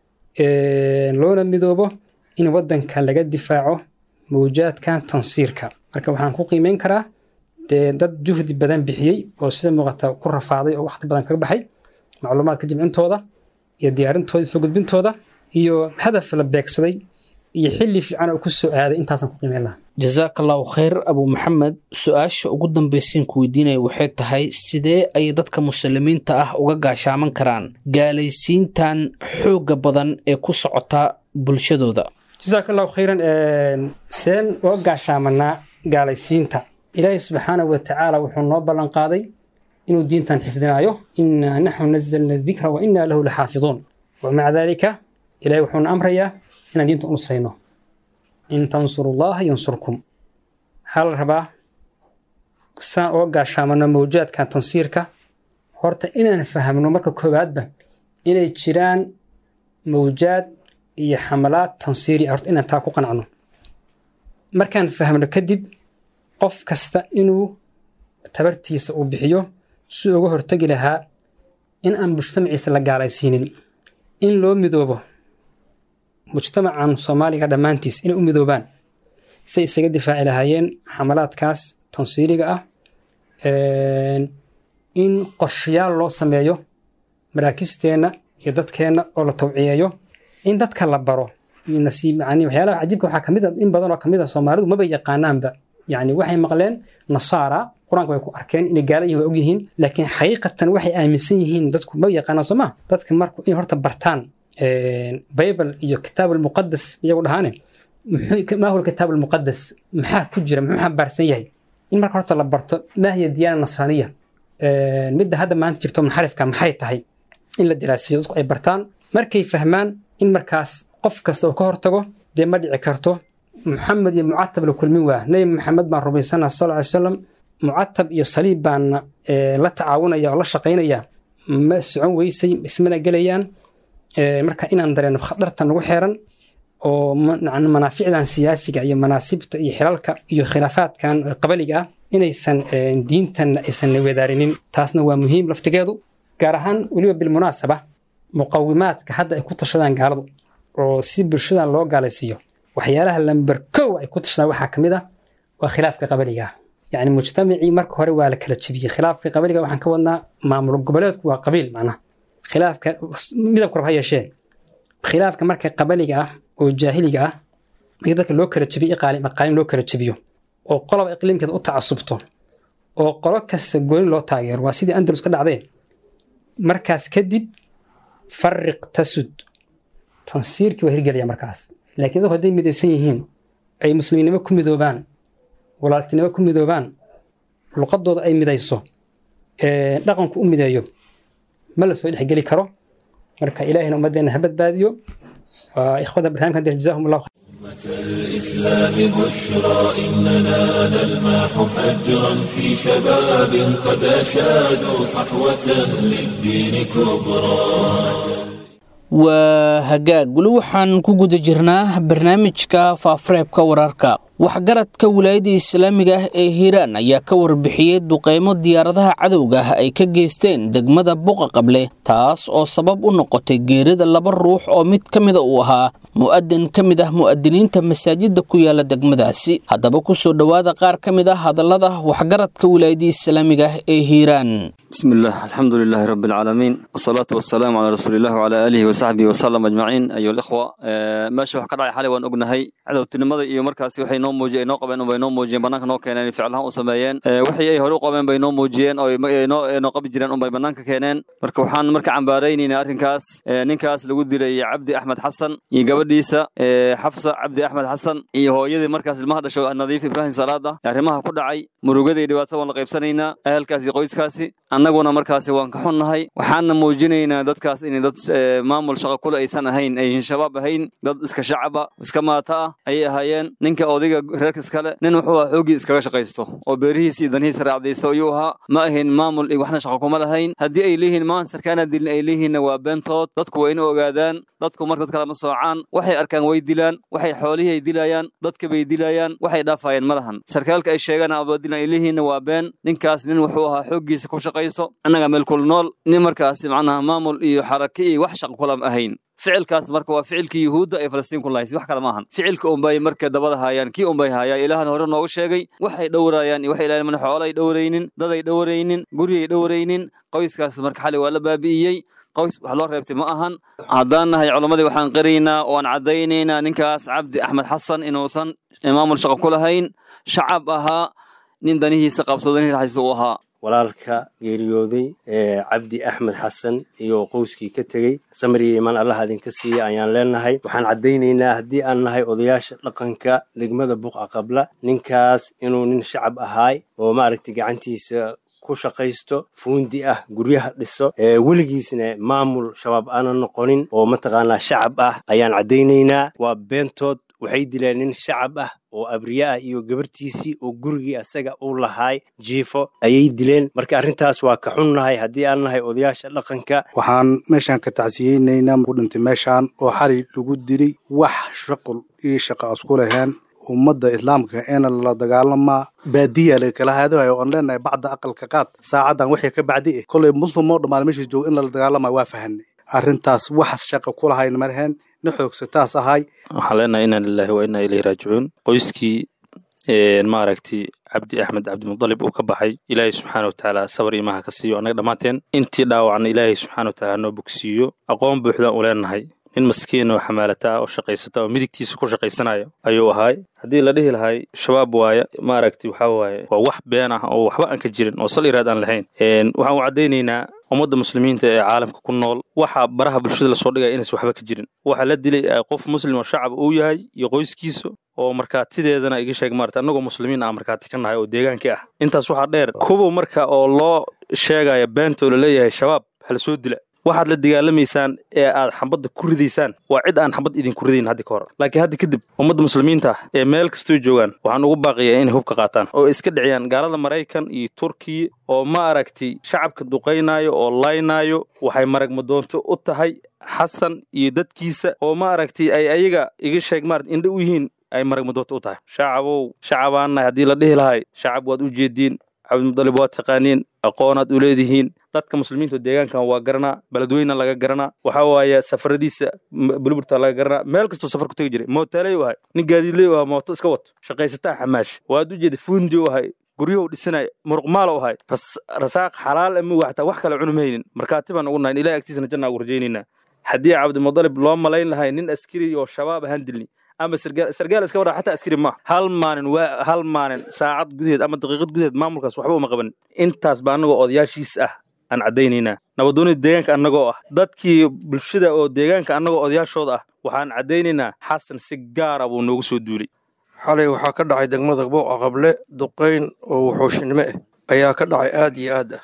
loona midoobo in waddanka laga difaaco mawjaadkan tansiirka marka waxaan ku qiimeyn karaa dee dad juhdi badan bixiyey oo sida muuqata ku rafaaday oo waqti badan kaga baxay macluumaadka jimcintooda iyo diyaarintooda iyo soo gudbintooda iyo hadaf la beegsaday iyo xilli fiican oo ku soo aaday intaasaan ku qiimeyn lahaa jasaaka allahu khayr abu maxamed su-aasha ugu dambaysiin ku weydiinaya waxay tahay sidee ayay dadka muslimiinta ah uga gaashaaman karaan gaalaysiintan xoogga badan ee ku socota bulshadooda jasaaka allahu khayran seen uga gaashaamanaa gaalaysiinta ilaahay subxaanahu wa tacaala wuxuu noo ballan qaaday inuu diintan xifdinaayo innaa naxnu nazalna dikra wa innaa lahu laxaafiduun wamaca daalika ilahay wuxuuna amrayaa inaan diinta u nusrayno in tansuru llaha yansurkum waxaa la rabaa saan uga gaashaamano mawjaadkan tansiirka horta inaan fahamno marka koowaadba inay jiraan mawjaad iyo xamalaad tansiiri horta inaan taa ku qanacno markaan fahmno kadib qof kasta inuu tabartiisa uu bixiyo si uga hortegi lahaa in aan mujtamaciisa la gaalaysiinin in loo midoobo mujtamacan soomaaliga dhammaantiis inay u midoobaan say isaga difaaci lahaayeen xamalaadkaas tansiiriga ah in qorshayaal loo sameeyo maraakisteenna iyo dadkeenna oo la tawciyeeyo in dadka la baro nasiib yani waxyaalaha cajiibka waxaa kamid a in badan oo kamid a soomaalidu maba yaqaanaanba yani waxay maqleen nasaara qur-aanka way ku arkeen inay gaala yihin waa ogyihiin laakiin xaqiiqatan waxay aaminsan yihiin dadku ma yaqaanaan soo ma dadka marku inay horta bartaan bible iyo kitaab almuqadas iyagu dhahaane maa huwa kitaab almuqadas maxaa ku jira muxuu xambaarsan yahay in marka horta la barto maa hiya diyaana nasraaniya midda hadda maanta jirto munxarifka maxay tahay in la diraasiyo dadku ay bartaan markay fahmaan in markaas qof kasta uu ka hortago dee ma dhici karto muxamed iyo mucatab la kulmin waa nebi maxamed baan rumaysana sal ly salam mucatab iyo saliib baana la tacaawunaya oo la shaqaynaya ma socon weysay ismana gelayaan marka inaan dareeno khatarta nagu xeeran oo manaaficdan siyaasiga iyo manaasibta iyo xilalka iyo khilaafaadkan qabaliga ah inaysan diintanna aysan wadaarinin taasna waa muhiim laftigeedu gaar ahaan weliba bilmunaasaba muqawimaadka hadda ay ku tashadaan gaaladu oo si bulshadan loo gaalaysiiyo waxyaalaha lamber kow ay ku tashadaan waxaa ka mid ah waa khilaafka qabaliga ah yacni mujtamacii marka hore waa la kala jebiyey khilaafka qabaliga waxaan ka wadnaa maamul goboleedku waa qabiil macnaha khilaafka midabka rab ha yeeshee khilaafka marka qabaliga ah oo jaahiliga ah markii dadka loo kala jebiyo iqaalim aqaalim loo kala jebiyo oo qoloba iqliimkeeda u tacasubto oo qolo kasta gooni loo taageero waa sidii andalus ka dhacdeen markaas kadib fariq tasud tansiirkii waa hirgelaya markaas laakiin dadku hadday midaysan yihiin ay muslimiinnimo ku midoobaan walaaltinimo ku midoobaan luqadooda ay midayso dhaqanku u mideeyo ma la soo dhexgeli karo marka ilaahina ummaddeena ha badbaadiyo waa ikhwada barnaamijkan dir jazaahum allahu الإسلام بشرى إننا نلمح فجرا في شباب قد أشادوا صحوة للدين كبرى waa hagaag weli waxaan ku guda jirnaa barnaamijka faafareebka wararka waxgaradka wilaayada islaamiga ah ee hiiraan ayaa ka warbixiyey duqeymo diyaaradaha cadowga ah ay ka geysteen degmada buqa qable taas oo sabab u noqotay geerida laba ruux oo mid ka mida uu ahaa mu'adin ka mid ah mu'adiniinta masaajidda ku yaala degmadaasi haddaba ku soo dhowaada qaar ka mid ah hadallada waxgaradka wilaayadii islaamiga ah ee hiiraan بسم الله الحمد لله رب العالمين والصلاة والسلام على رسول الله وعلى آله وصحبه وسلم أجمعين أيها الإخوة meesha wax ka dhacay xalay waan ognahay cadowtinimada iyo markaasi waxay noo muujiyeen inoo qabeen bay noo muujiyeen banaanka noo keeneen ficlahaan u sameeyeen wixii ay hore u qabeen bay noo muujiyeen oo noo qabi jireen unbay banaanka keeneen marka waxaan marka cambaaraynaynaa arrinkaas ninkaas lagu dilay cabdi axmed xasan iyo gabadhiisa xafsa cabdi axmed xasan iyo hooyadii markaas ilmaha dhasho nadiif ibraahim salaada arrimaha ku dhacay murugada iyo dhibaatada waan la qaybsanaynaa ahalkaas iyo qoyskaasi annaguna markaasi waan ka xunnahay waxaana muujinaynaa dadkaas inay dad maamul shaqo kule aysan ahayn aysan shabaab ahayn dad iska shacaba iska maata ah ayay ahaayeen ninka odayga reerka iskale nin wuxuu ahaa xooggii iskaga shaqaysto oo beerihiis iyo danihiisa raacdaysto ayuu ahaa ma ahayn maamul iyo waxna shaqo kuma lahayn haddii ay leeyihiin maan sarkaana dilin ay leeyihiinna waa beentood dadku waa ina ogaadaan dadku marka dad kale ma soocaan waxay arkaan way dilaan waxay xoolihii ay dilayaan dadka bay dilayaan waxay dhaafayeen ma lahan sarkaalka ay sheegaan abadilan ay leeyihiinna waa been ninkaas nin wuxuu ahaa xooggiisa ku shaqaysto annaga meel kul nool nin markaasi macnaha maamul iyo xarake iyo wax shaqo kulam ahayn ficilkaas marka waa ficilkii yuhuudda ee falastiin ku lahaysay wax kale ma ahan ficilka unbay marka dabada haayaan kii unbay haayaan ilaahna hore noogu sheegay waxay dhowrayaan iyo waxay ilaahay mana xoolay dhowraynin daday dhowraynin guryay dhowraynin qoyskaas marka xali waa la baabi'iyey qoys wax loo reebtay ma ahan haddaan nahay culammadii waxaan qiraynaa waan caddaynaynaa ninkaas cabdi axmed xasan inuusan maamul shaqo ku lahayn shacab ahaa nin danihiisa qabsado danihiisa haysta uu ahaa walaalka geeriyooday ee cabdi axmed xasan iyo qowskii ka tegey samriya imaan allah idinka siiya ayaan leenahay waxaan caddaynaynaa haddii aan nahay odayaasha dhaqanka degmada buqa qabla ninkaas inuu nin shacab ahaay oo maaragtay gacantiisa ku shaqaysto fuundi ah guryaha dhiso weligiisna maamul shabaab aanan noqonin oo mataqaanaa shacab ah ayaan caddaynaynaa waa beentood waxay dileen nin shacab ah oo abriye ah iyo gabartiisii oo gurigii asaga uu lahaay jiifo ayay dileen marka arrintaas waa ka xunnahay haddii aan nahay odayaasha dhaqanka waxaan meeshaan ka tacsiyeynaynaa ku dhintay meeshaan oo xali lagu dilay wax shaqul iyo shaqa isku laheen ummadda islaamka eena lala dagaalamaa baadiya laga kala haadayo oon leenahay bacda aqalka qaad saacaddan wixii ka bacdi eh kolay muslim oo dhammaan meesha jooga in lala dagaalamayo waa fahanay arrintaas waxas shaqa ku lahayn marheen na xoogsataas ahay waxaan leenahay inaa lillahi wa inaa ilayhi raajicuun qoyskii maaragtay cabdi axmed cabdimudalib uu ka baxay ilaahay subxaana watacaala sabar imaha ka siiyo annaga dhammaanteen intii dhaawacna ilaahay subxaana watacaala noo bogsiiyo aqoon buuxdaan u leenahay nin maskiin oo xamaalata ah oo shaqaysata oo midigtiisa ku shaqaysanayo ayuu ahaay haddii la dhihi lahay shabaab waaya maaragtay waxaa waaye waa wax been ah oo waxba aan ka jirin oo sal iraad aan lahayn waxaan u caddaynaynaa ummadda muslimiinta ee caalamka ku nool waxa baraha bulshada lasoo dhigaya inaysan waxba ka jirin waxa la dilay qof muslim oo shacab uu yahay iyo qoyskiisa oo markaatideedana iga sheeg maarata annagoo muslimiin ah markaati ka nahay oo deegaankii ah intaas waxaa dheer kuwa marka oo loo sheegaya beenta oo laleeyahay shabaab hala soo dila waxaad la dagaalamaysaan ee aad xambadda ku ridaysaan waa cid aan xambad idinku ridayn haddi ka hor laakiin hadda kadib ummadda muslimiinta ah ee meel kastoo joogaan waxaan ugu baaqiyaa inay hubka qaataan oo iska dhiciyaan gaalada maraykan iyo turkiya oo ma aragtay shacabka duqaynaayo oo laynaayo waxay maragmadoonto u tahay xasan iyo dadkiisa oo ma aragtay ay ayaga iga sheeg maarata indha u yihiin ay maragmadoonto u tahay shacabow shacabaannahay haddii la dhihi lahay shacab waad u jeediin cabdimudalib waad taqaaniin aqoonaad u leedihiin dadka muslimiinta deegaankan waa garanaa beledweyna laga garanaa waxaa waaye safaradiisa bulburta laga garanaa meel kastoo safar ku tegi jiray mootaaley u ahay nin gaadiidley u ahaa mooto iska wato shaqaysataa xamaash waad u jeeda fuundi u ahay guryahu dhisanay muruqmaal u ahay rasaaq xalaal ama waxtaa wax kale cunum haynin markaati baan ugu nahayn ilahay agtiisana janna ugu rajaynaynaa haddii cabdimudalib loo malayn lahay nin askari oo shabaab ahaan dilni ama sargaal iska waraa xataa askari maaha hal maalin waa hal maalin saacad gudaheed ama daqiiqad gudaheed maamulkaas waxba uma qaban intaas ba annagoo odayaashiis ah aan caddaynaynaa nabadoonida deegaanka annagoo ah dadkii bulshada oo deegaanka annagoo odayaashooda ah waxaan caddaynaynaa xasan si gaara buu noogu soo duulay xalay waxaa ka dhacay degmada booqa qable duqayn oo wuxuushinimo ah ayaa ka dhacay aad iyo aad ah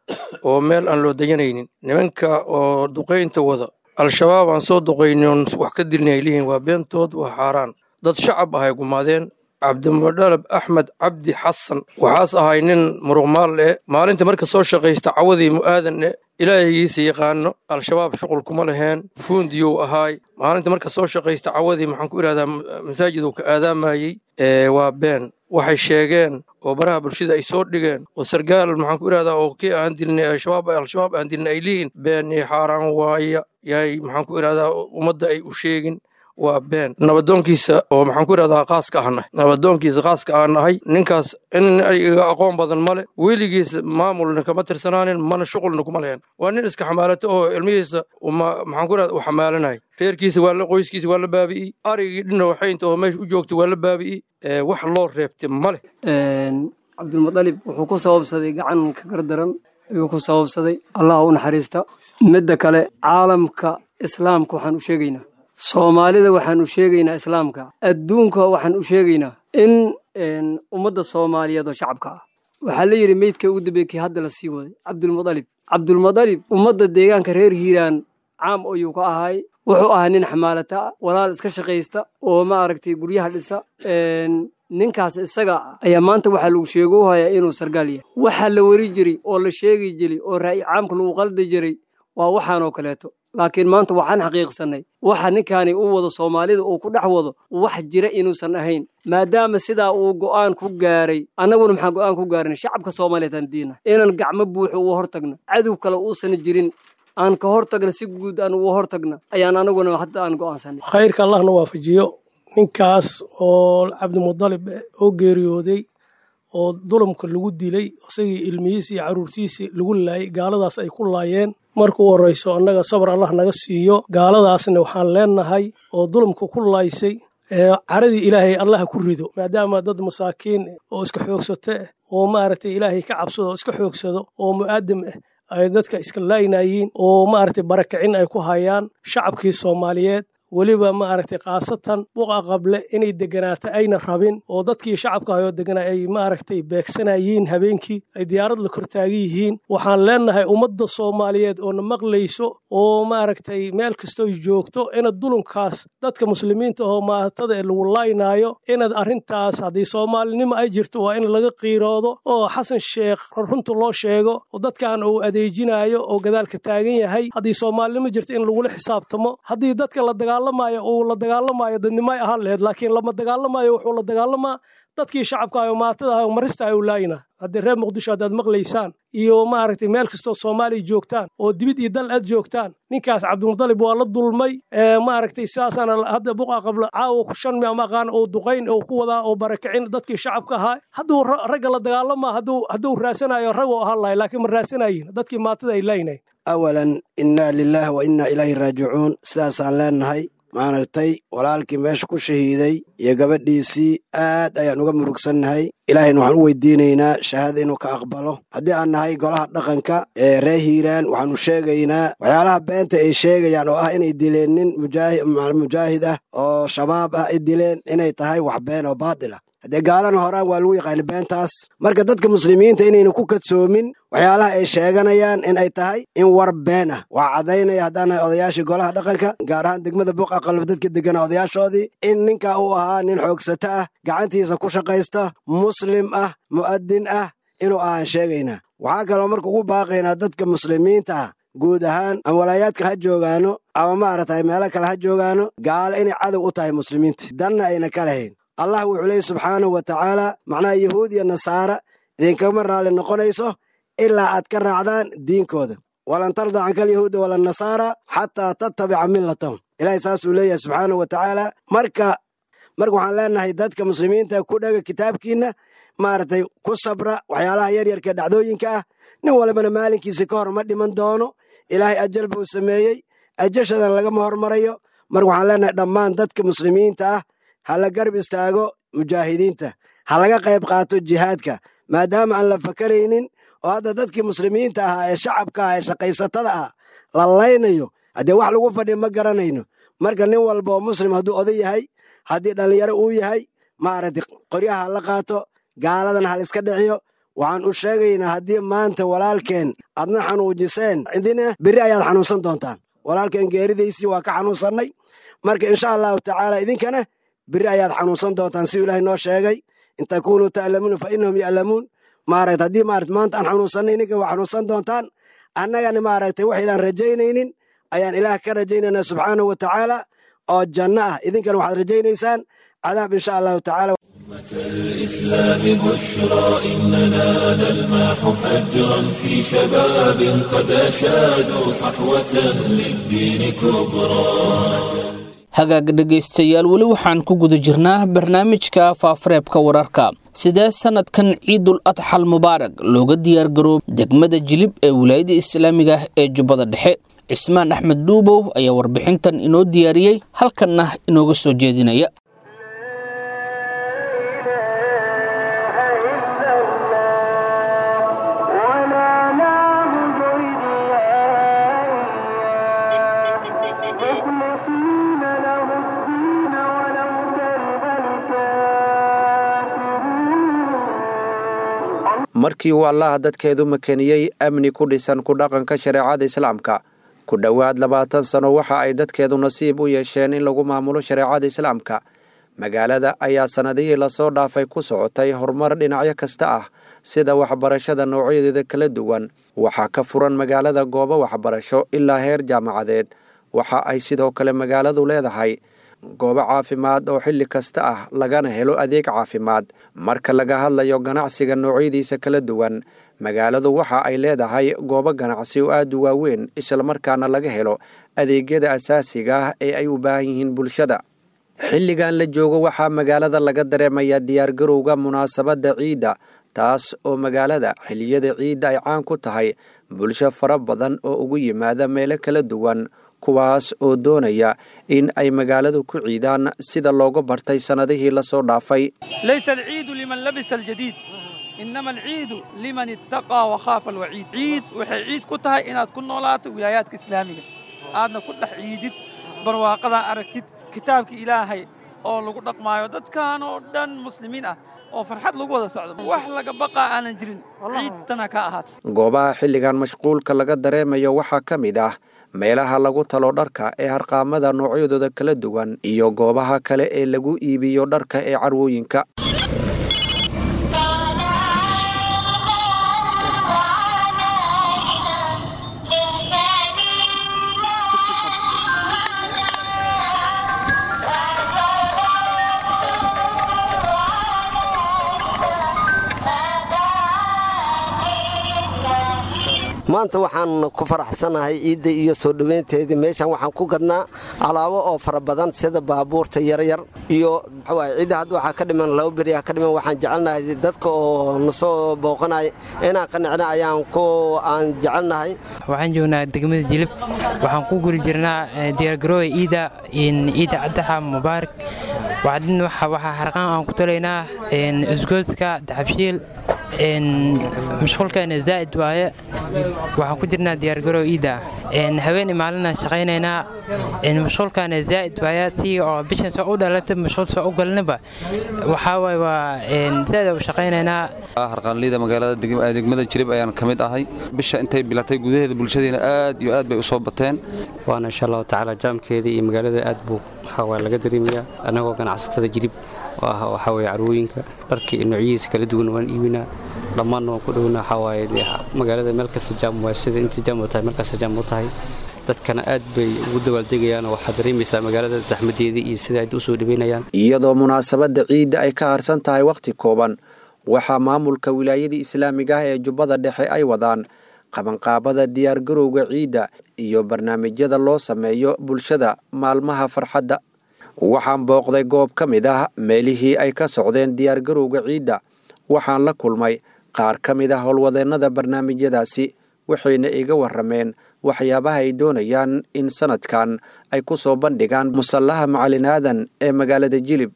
oo meel aan loo deganaynin nimanka oo duqaynta wada al-shabaab aan soo duqaynin wax ka dilni ay leeyihiin waa beentood waa xaaraan dad shacab ah ay gumaadeen cabdimudhalab axmed cabdi xasan waxaas ahay nin muruqmaal eh maalinta marka soo shaqaysta cawadii mu'aadan eh ilaahigiisa yaqaano al-shabaab shuqul kuma laheen fuundiyuu ahaay maalinta marka soo shaqaysta cawadii maxaan ku idhahdaa masaajiduu ka aadaamayey waa been waxay sheegeen oo baraha bulshada ay soo dhigeen oo sargaal maxaan ku idhahdaa oo kii aan dilnay al-shabaab al-shabaab aan dilnay ay leeyihin been iyo xaaraan waaya yahay maxaan ku idhahdaa ummadda ay u sheegin waa been nabadoonkiisa oo maxaan ku idhahdaa qaaska ahnahay nabadoonkiisa qaaska aan nahay ninkaas in iga aqoon badan male weligiisa maamulna kama tirsanaanin mana shuqulna kuma lehen waa nin iska xamaalato oo ilmihiisa maxaan ku idhahda u xamaalanay reerkiisa waa la qoyskiisa waa la baabi'iyey arigii dhina waxaynta oo meesha u joogta waa la baabi'iyey wax loo reebtay male cabdulmutalib wuxuu ku sababsaday gacan ka gardaran ayuu ku sababsaday allah u naxariista midda kale caalamka islaamka waxaan u sheegaynaa soomaalida waxaan u sheegaynaa islaamka adduunka waxaan u sheegaynaa in ummadda soomaaliyeed oo shacabka ah waxaa la yidhi meydka ugu dambeeyey kii hadda la sii waday cabdulmutalib cabdulmutalib ummadda deegaanka reer hiiraan caam ayuu ka ahay wuxuu ahaa nin xamaalata ah walaal iska shaqaysta oo maaragtay guryaha dhisa ninkaas isaga ayaa maanta waxaa lagu sheegou hayaa inuu sargaal yahay waxaa la weri jiray oo la sheegi jiray oo ra'yi caamka lagu qaldi jiray waa waxaanoo kaleeto laakiin maanta waxaan xaqiiqsannay waxa ninkaani u wado soomaalida uu ku dhex wado wax jira inuusan ahayn maadaama sidaa uu go'aan ku gaaray annaguna maxaan go'aan ku gaarin shacabka soomaaliyeed aan diina inaan gacmo buuxo uga hortagno cadow kale uusan jirin aan ka hortagna si guud aan uga hortagna ayaan anaguna hadda aan go'aansanay khayrka allahna waafajiyo ninkaas oo cabdimudalib oo geeriyooday oo dulumka lagu dilay isagii ilmihiisi iyo carruurtiisii lagu laayay gaaladaas ay ku laayeen marka u horrayso annaga sabar allah naga siiyo gaaladaasna waxaan leenahay oo dulumka ku laaysay caradii ilaahay allaha ku rido maadaama dad masaakiin oo iska xoogsato ah oo maaragtay ilaahay ka cabsado oo iska xoogsado oo mu'aadam ah ay dadka iska laaynayiin oo maaragtay barakicin ay ku hayaan shacabkii soomaaliyeed weliba maaragtay khaasatan buqa qable inay deganaato ayna rabin oo dadkii shacabka hayoo deganaa ay maaragtay beegsanayiin habeenkii ay diyaarad la kortaagan yihiin waxaan leenahay ummadda soomaaliyeed oo na maqlayso oo maaragtay meel kastoo joogto inaad dulunkaas dadka muslimiinta oo maatada ee lagu laaynaayo inaad arrintaas haddii soomaalinimo ay jirto waa in laga qiiroodo oo xasan sheekh runta loo sheego oo dadkan uu adeejinayo oo gadaalka taagan yahay haddii soomaalinimo jirto in lagula xisaabtamo haddii dadka la dagaalamayo uu la dagaalamayo dadnimay ahaan laheyd laakiin lama dagaalamayo wuxuu la dagaalamaa dadkii shacabka ayo maatada ayo marista ayu laayina haddii reer muqdisho haddaad maqlaysaan iyo maaragtay meel kastoo soomaaliya joogtaan oo dibid iyo dal aad joogtaan ninkaas cabdimudalib waa la dulmay maaragtay sidaasaana hadda buqa qabla caawa ku shan mi ama aqaan oo duqayn oo ku wadaa oo barakicin dadkii shacabka ahaa hadduu ragga la dagaalamaa hadduu hadduu raasanayo ragoo ahaan lahay laakiin ma raasanayin dadkii maatada ay laaynayn awalan innaa lilaahi wa innaa ilaahi raajicuun sidaasaan leenahay maaragtay walaalkii meesha ku shahiiday iyo gabadhiisii aad ayaan uga murugsannahay ilaahayna waxaan u weydiinaynaa shahaada inuu ka aqbalo haddii aan nahay golaha dhaqanka ee reer hiiraan waxaanu sheegaynaa waxyaalaha beenta ay sheegayaan oo ah inay dileen nin mujaahid ah oo shabaab ah ay dileen inay tahay wax been oo baadil ah haddee gaalana horaan waa lagu yaqaani beentaas marka dadka muslimiinta inayna ku kadsoomin waxyaalaha ay sheeganayaan in ay tahay in war been ah waa caddaynaya haddaanahay odayaashii golaha dhaqanka gaar ahaan degmada buuqa qalab dadka degana odayaashoodii in ninka uu ahaa nin xoogsato ah gacantiisa ku shaqaysta muslim ah mu'adin ah inuu ahaan sheegaynaa waxaa kaloo marka ugu baaqaynaa dadka muslimiinta ah guud ahaan ama walaayaadka ha joogaano ama maaragtay meelo kale ha joogaano gaalo inay cadow u tahay muslimiinta danna ayna ka lahayn allah wuxuu leeyay subxaanahu wa tacaala macnaha yahuud iyo nasaara idinkama raalli noqonayso ilaa aad ka raacdaan diinkooda walan tarda canka alyahuuda wala nasaara xataa tattabica millatahum ilaahay saasuu leeyahay subxaanahu wa tacaala marka marka waxaan leenahay dadka muslimiinta ku dhaga kitaabkiinna maaragtay ku sabra waxyaalaha yaryarka dhacdooyinka ah nin walbana maalinkiisa ka hor ma dhiman doono ilaahay ajal buu sameeyey ajashadan lagama hormarayo marka waxaan leenahay dhammaan dadka muslimiinta ah ha la garb istaago mujaahidiinta ha laga qayb qaato jihaadka maadaama aan la fakaraynin oo hadda dadkii muslimiinta ahaa ee shacabka ah ee shaqaysatada ah la laynayo haddee wax lagu fadhiya ma garanayno marka nin walba oo muslim hadduu oday yahay haddii dhallinyaro uu yahay maaragtay qoryaha ha la qaato gaaladan hal iska dhiciyo waxaan u sheegaynaa haddii maanta walaalkeen aadna xanuujiseen idina berri ayaad xanuunsan doontaan walaalkeen geeridaysii waa ka xanuunsannay marka insha allahu tacaala idinkana berri ayaad xanuunsan doontaan si ilaahay noo sheegay in takunuu ta'lamuuna fa innahum ya'lamuun maaragta haddii maarata maanta aan xanuunsannay idinka waa xanuunsan doontaan annagana maaragtay waxaydaan rajaynaynin ayaan ilaah ka rajaynaynaa subxaanahu wa tacaala oo janno ah idinkana waxaad rajaynaysaan cadaab insha allahu tacaala الإسلام بشرى إننا نلمح فجرا في شباب قد أشادوا صحوة للدين كبرى hagaag dhegaystayaal weli waxaan ku guda jirnaa barnaamijka faafareebka wararka sidee sanadkan ciidul adxal mubaarag looga diyaargaroob degmada jilib ee wilaayada islaamiga ah ee jubbada dhexe cismaan axmed dhuubow ayaa warbixintan inoo diyaariyey halkanna inooga soo jeedinaya markii uu allaha dadkeedu makeniyey amni ku dhisan ku dhaqanka shareecada islaamka ku dhowaad labaatan sano waxa ay dadkeedu nasiib u yeesheen in lagu maamulo shareecada islaamka magaalada ayaa sannadihii lasoo dhaafay ku socotay horumar dhinacyo kasta ah sida waxbarashada noocyadeeda kala duwan waxaa ka furan magaalada goobo waxbarasho ilaa heer jaamacadeed waxa ay sidoo kale magaaladu leedahay goobo caafimaad oo xilli kasta ah lagana helo adeeg caafimaad marka laga hadlayo ganacsiga noocyadiisa kala duwan magaaladu waxa ay leedahay goobo ganacsi oo aad u waaweyn islamarkaana laga helo adeegyada asaasiga ah ee ay u baahan yihiin bulshada xilligan la joogo waxaa magaalada laga dareemayaa diyaargarowga munaasabadda ciidda taas oo magaalada xilliyada ciidda ay caan ku tahay bulsho fara badan oo ugu yimaada meelo kala duwan kuwaas oo doonaya in ay magaaladu ku ciidaan sida looga bartay sannadihii lasoo dhaafay laysa alciidu liman labisa aljadiid inama alciidu liman ittaqaa wakhaafa alwaciid ciid waxay ciid ku tahay inaad ku noolaato wilaayaadka islaamiga aadna ku dhex ciidid barwaaqadaa aragtid kitaabka ilaahay oo lagu dhaqmaayo dadkan oo dhan muslimiin ah oo farxad lagu wada socdo wax laga baqaa aanan jirin ciidtana ka ahaata goobaha xilligan mashquulka laga dareemayo waxaa ka mid ah meelaha lagu talo dharka ee harqaamada noocyadooda kala duwan iyo goobaha kale ee lagu iibiyo dharka ee carwooyinka maanta waxaan ku faraxsanahay ciidda iyo soo dhoweynteedii meeshan waxaan ku gadnaa alaabo oo fara badan sida baabuurta yaryar iyo ciidda hadda waxaa ka dhiman laba beriyaa ka dhiman waxaan jecelnahay dadka oo nasoo booqanaya inaan qanicna ayaan ku aan jecelnahay waxaan joognaa degmada jilib waxaan ku guri jirnaa diyaargarooya ciidda ciidda caddaxa mubaarak waxaa harqaan aan ku talaynaa isgoodska daxabshiil mashquulkeena zaa'id waaye waxaan ku jirnaa diyaargarow ciidda haween maalina shaqaynaynaa mashquulkaana zaa'id waaye tii oo bishan soo u dhalata mashquul soo u galnaba waxaa waaye waa zaa'id u shaqaynaynaa harqaanleyda magaalada degmada jirib ayaan ka mid ahay bisha intay bilatay gudaheeda bulshadeena aad iyo aad bay u soo bateen waana insha allahu tacaala jaamkeeda iyo magaalada aad buu waxaa laga dareemayaa annagoo ganacsatada jirib oo ah waxaa weeye carwooyinka dharka iyo noocyihiisa kala duwan waan iibinaa dhammaanna waan ku dhowna waxaa waaye dee magaalada meel kasta jaam waa sida inta jaam u tahay meel kasta jaam u tahay dadkana aad bay ugu dabaaldegayaan oo waxaad dareemaysaa magaalada zaxmadeeda iyo sida ay u soo dhaweynayaan iyadoo munaasabadda ciidda ay ka harsan tahay wakhti kooban waxaa maamulka wilaayadii islaamiga ah ee jubbada dhexe ay wadaan qabanqaabada diyaargarowga ciidda iyo barnaamijyada loo sameeyo bulshada maalmaha farxadda waxaan booqday goob ka mid ah meelihii ay ka socdeen diyaargarowga ciidda waxaan la kulmay qaar ka mid ah howlwadeennada barnaamijyadaasi waxayna iga warrameen waxyaabaha ay doonayaan in sanadkan ay ku soo bandhigaan musallaha macalin aadan ee magaalada jilib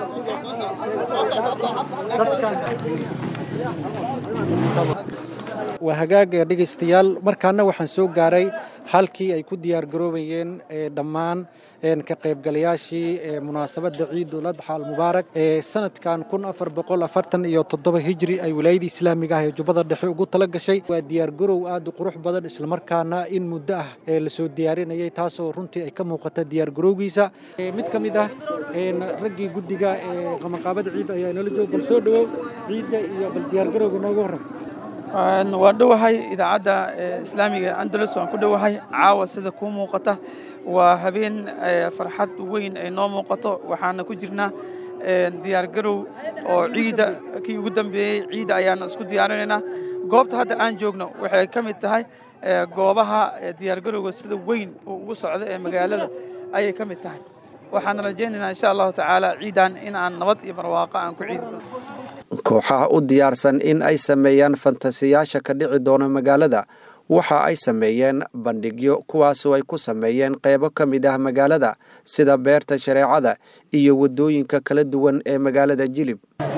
waa hagaaga dhegaystayaal markaana waxaan soo gaaray halkii ay ku diyaargaroobayeen dhammaan ka qaybgalayaashii munaasabadda ciidul adxa almubaarak ee sanadkan iyo toddoba hijri ay wilaayadii islaamiga ah ee jubbada dhexe ugu tala gashay waa diyaargarow aad u qurux badan islamarkaana in muddo ah ee lasoo diyaarinayay taasoo runtii ay ka muuqata diyaargarowgiisa mid ka mid ah raggii guddiga ee qabanqaabada ciidda ayaa inala jooga bal soo dhowow ciidda iyo bal diyaargarowga nooga warram waan dhowahay idaacadda islaamiga andalus waan ku dhowahay caawa sida kuu muuqata waa habeen farxad weyn ay noo muuqato waxaana ku jirnaa diyaargarow oo ciidda kii ugu dambeeyey ciidda ayaan isku diyaarinaynaa goobta hadda aan joogno waxay ka mid tahay goobaha diyaargarowga sida weyn uu ugu socdo ee magaalada ayay ka mid tahay waxaan rajaynaynaa insha allahu tacaala ciidan in aan nabad iyo barwaaqo aan ku ciidi kooxaha u diyaarsan in ay sameeyaan fantasiyaasha ka dhici doona magaalada waxa ay sameeyeen bandhigyo kuwaasoo ay ku sameeyeen qeybo ka mid ah magaalada sida beerta shareecada iyo waddooyinka kala duwan ee magaalada jilib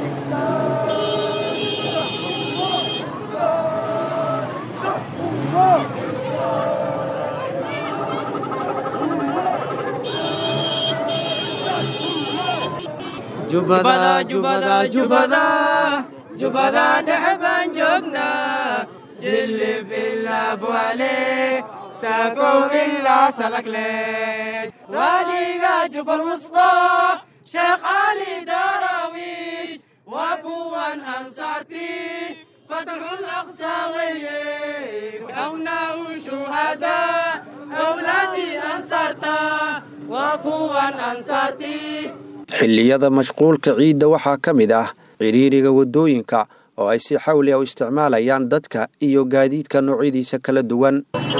jubada jubada jubada jubada dhexe baan joognaa jilib ilaa buale saakow ilaa salagle waliga jubal wusqa sheekh cali darawish waa kuwan ansaarti fatxul aqsa weye awnaau shuhada awlaadii ansaarta waa kuwan ansaarti xilliyada mashquulka ciidda waxaa ka mid ah ciriiriga waddooyinka oo ay si xawli ah u isticmaalayaan dadka iyo gaadiidka noocyadiisa kala duwan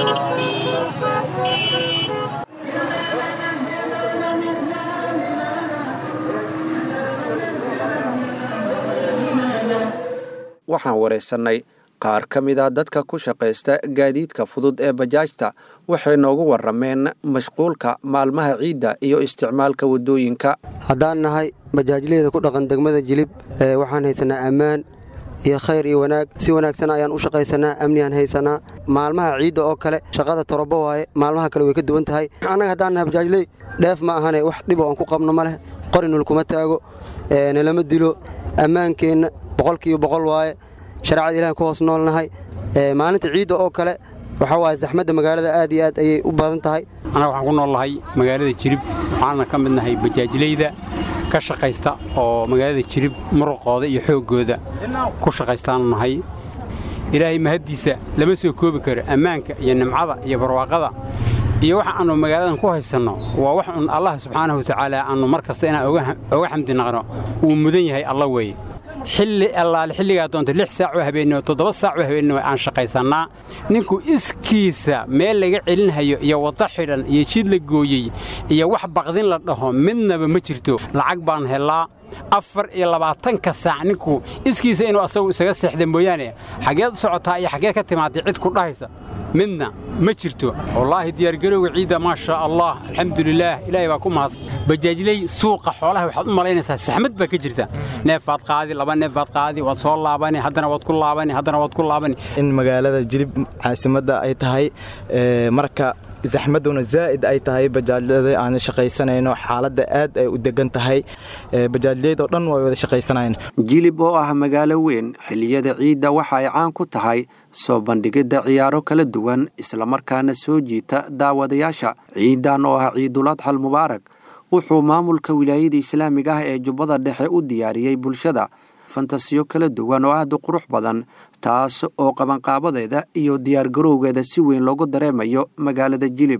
waxaan wareysannay qaar ka mid ah dadka ku shaqaysta gaadiidka fudud ee bajaajta waxay noogu warrameen mashquulka maalmaha ciidda iyo isticmaalka waddooyinka haddaan nahay bajaajleyda ku dhaqan degmada jilib waxaan haysanaa ammaan iyo khayr iyo wanaag si wanaagsan ayaan u shaqaysanaa amnigaan haysanaa maalmaha ciidda oo kale shaqada torobo waaye maalmaha kale way ka duwan tahay annaga haddaan nahay bajaajley dheef ma ahane wax dhibo aan ku qabno ma leh qori nulkuma taago nalama dilo ammaankeenna boqolkiiba boqol waaye shareecada ilahan ku hoos noolnahay maalinta ciidda oo kale waxaa waaye zaxmadda magaalada aad iyo aad ayay u badan tahay annaga waxaan ku nool nahay magaalada jirib waxaana ka mid nahay bajaajleyda ka shaqaysta oo magaalada jirib muruqooda iyo xooggooda ku shaqaystaanu nahay ilaahay mahaddiisa lama soo koobi karo ammaanka iyo nimcada iyo barwaaqada iyo waxa aannu magaaladan ku haysanno waa wax un allah subxaanahu watacaala aannu mar kasta inaan oga xamdi naqno uu mudan yahay alla weeye xilli allaale xilligaa doonta lix saac oo habeenimo toddoba saac oo habeenimo aan shaqaysannaa ninku iskiisa meel laga celinhayo iyo waddo xidhan iyo jid la gooyey iyo wax baqdin la dhaho midnaba ma jirto lacag baan hellaa afar iyo labaatanka saac ninku iskiisa inuu asagu isaga seexda mooyaane xaggeed u socotaa iyo xaggeed ka timaadday cid ku dhahaysa midna ma jirto wallaahi diyaargarowga ciidda maa shaa allah alxamdulilaah ilaahay baa ku mahadsan bajaajley suuqa xoolaha waxaad u malaynaysaa saxmad baa ka jirta neefaad qaadi laba neefaad qaadi waad soo laabani haddana waad ku laabani haddana waad ku laabani in magaalada jilib caasimadda ay tahay marka zaxmaduna zaa'id ay tahay bajaajyada aan shaqaysanayno xaaladda aad ay u degan tahay bajaajleed oo dhan way wada shaqaysanayaan jilib oo ah magaalo weyn xilliyada ciidda waxa ay caan ku tahay soo bandhigidda ciyaaro kala duwan islamarkaana soo jiita daawadayaasha ciidan oo ah ciiduladxal mubaarak wuxuu maamulka wilaayada islaamiga ah ee jubbada dhexe u diyaariyey bulshada fantasiyo kala duwan oo aad u qurux badan taas oo qabanqaabadeeda iyo diyaargarowgeeda si weyn loogu dareemayo magaalada jilib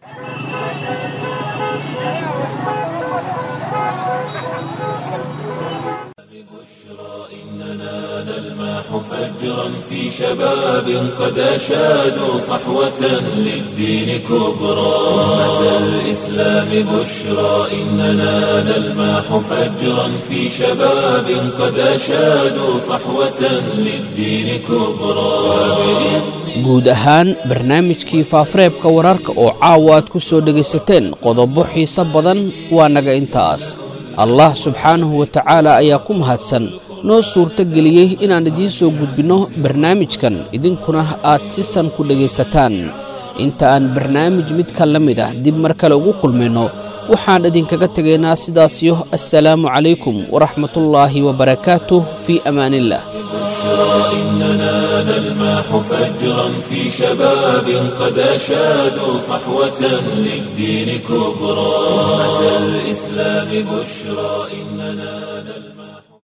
فجرا في شباب قد أشادوا صحوة للدين كبرى أمة الإسلام بشرى إننا نلماح فجرا في شباب قد أشادوا صحوة للدين كبرى guud ahaan barnaamijkii faafareebka wararka oo caawa aad ku soo dhegaysateen qodobo xiise badan waa naga intaas allah subxaanahu wa tacaala ayaa ku mahadsan noo suurto geliyey inaan idiin soo gudbinno barnaamijkan idinkuna aad si san ku dhegaysataan inta aan barnaamij midka la mid ah dib mar kale ugu kulmayno waxaan idinkaga tegaynaa sidaasiyo assalaamu calaykum waraxmatullaahi wabarakaatuh fii amaaniillah إننا نلماح فجرا في شباب قد أشادوا صحوة للدين كبرى أمة الإسلام بشرى إننا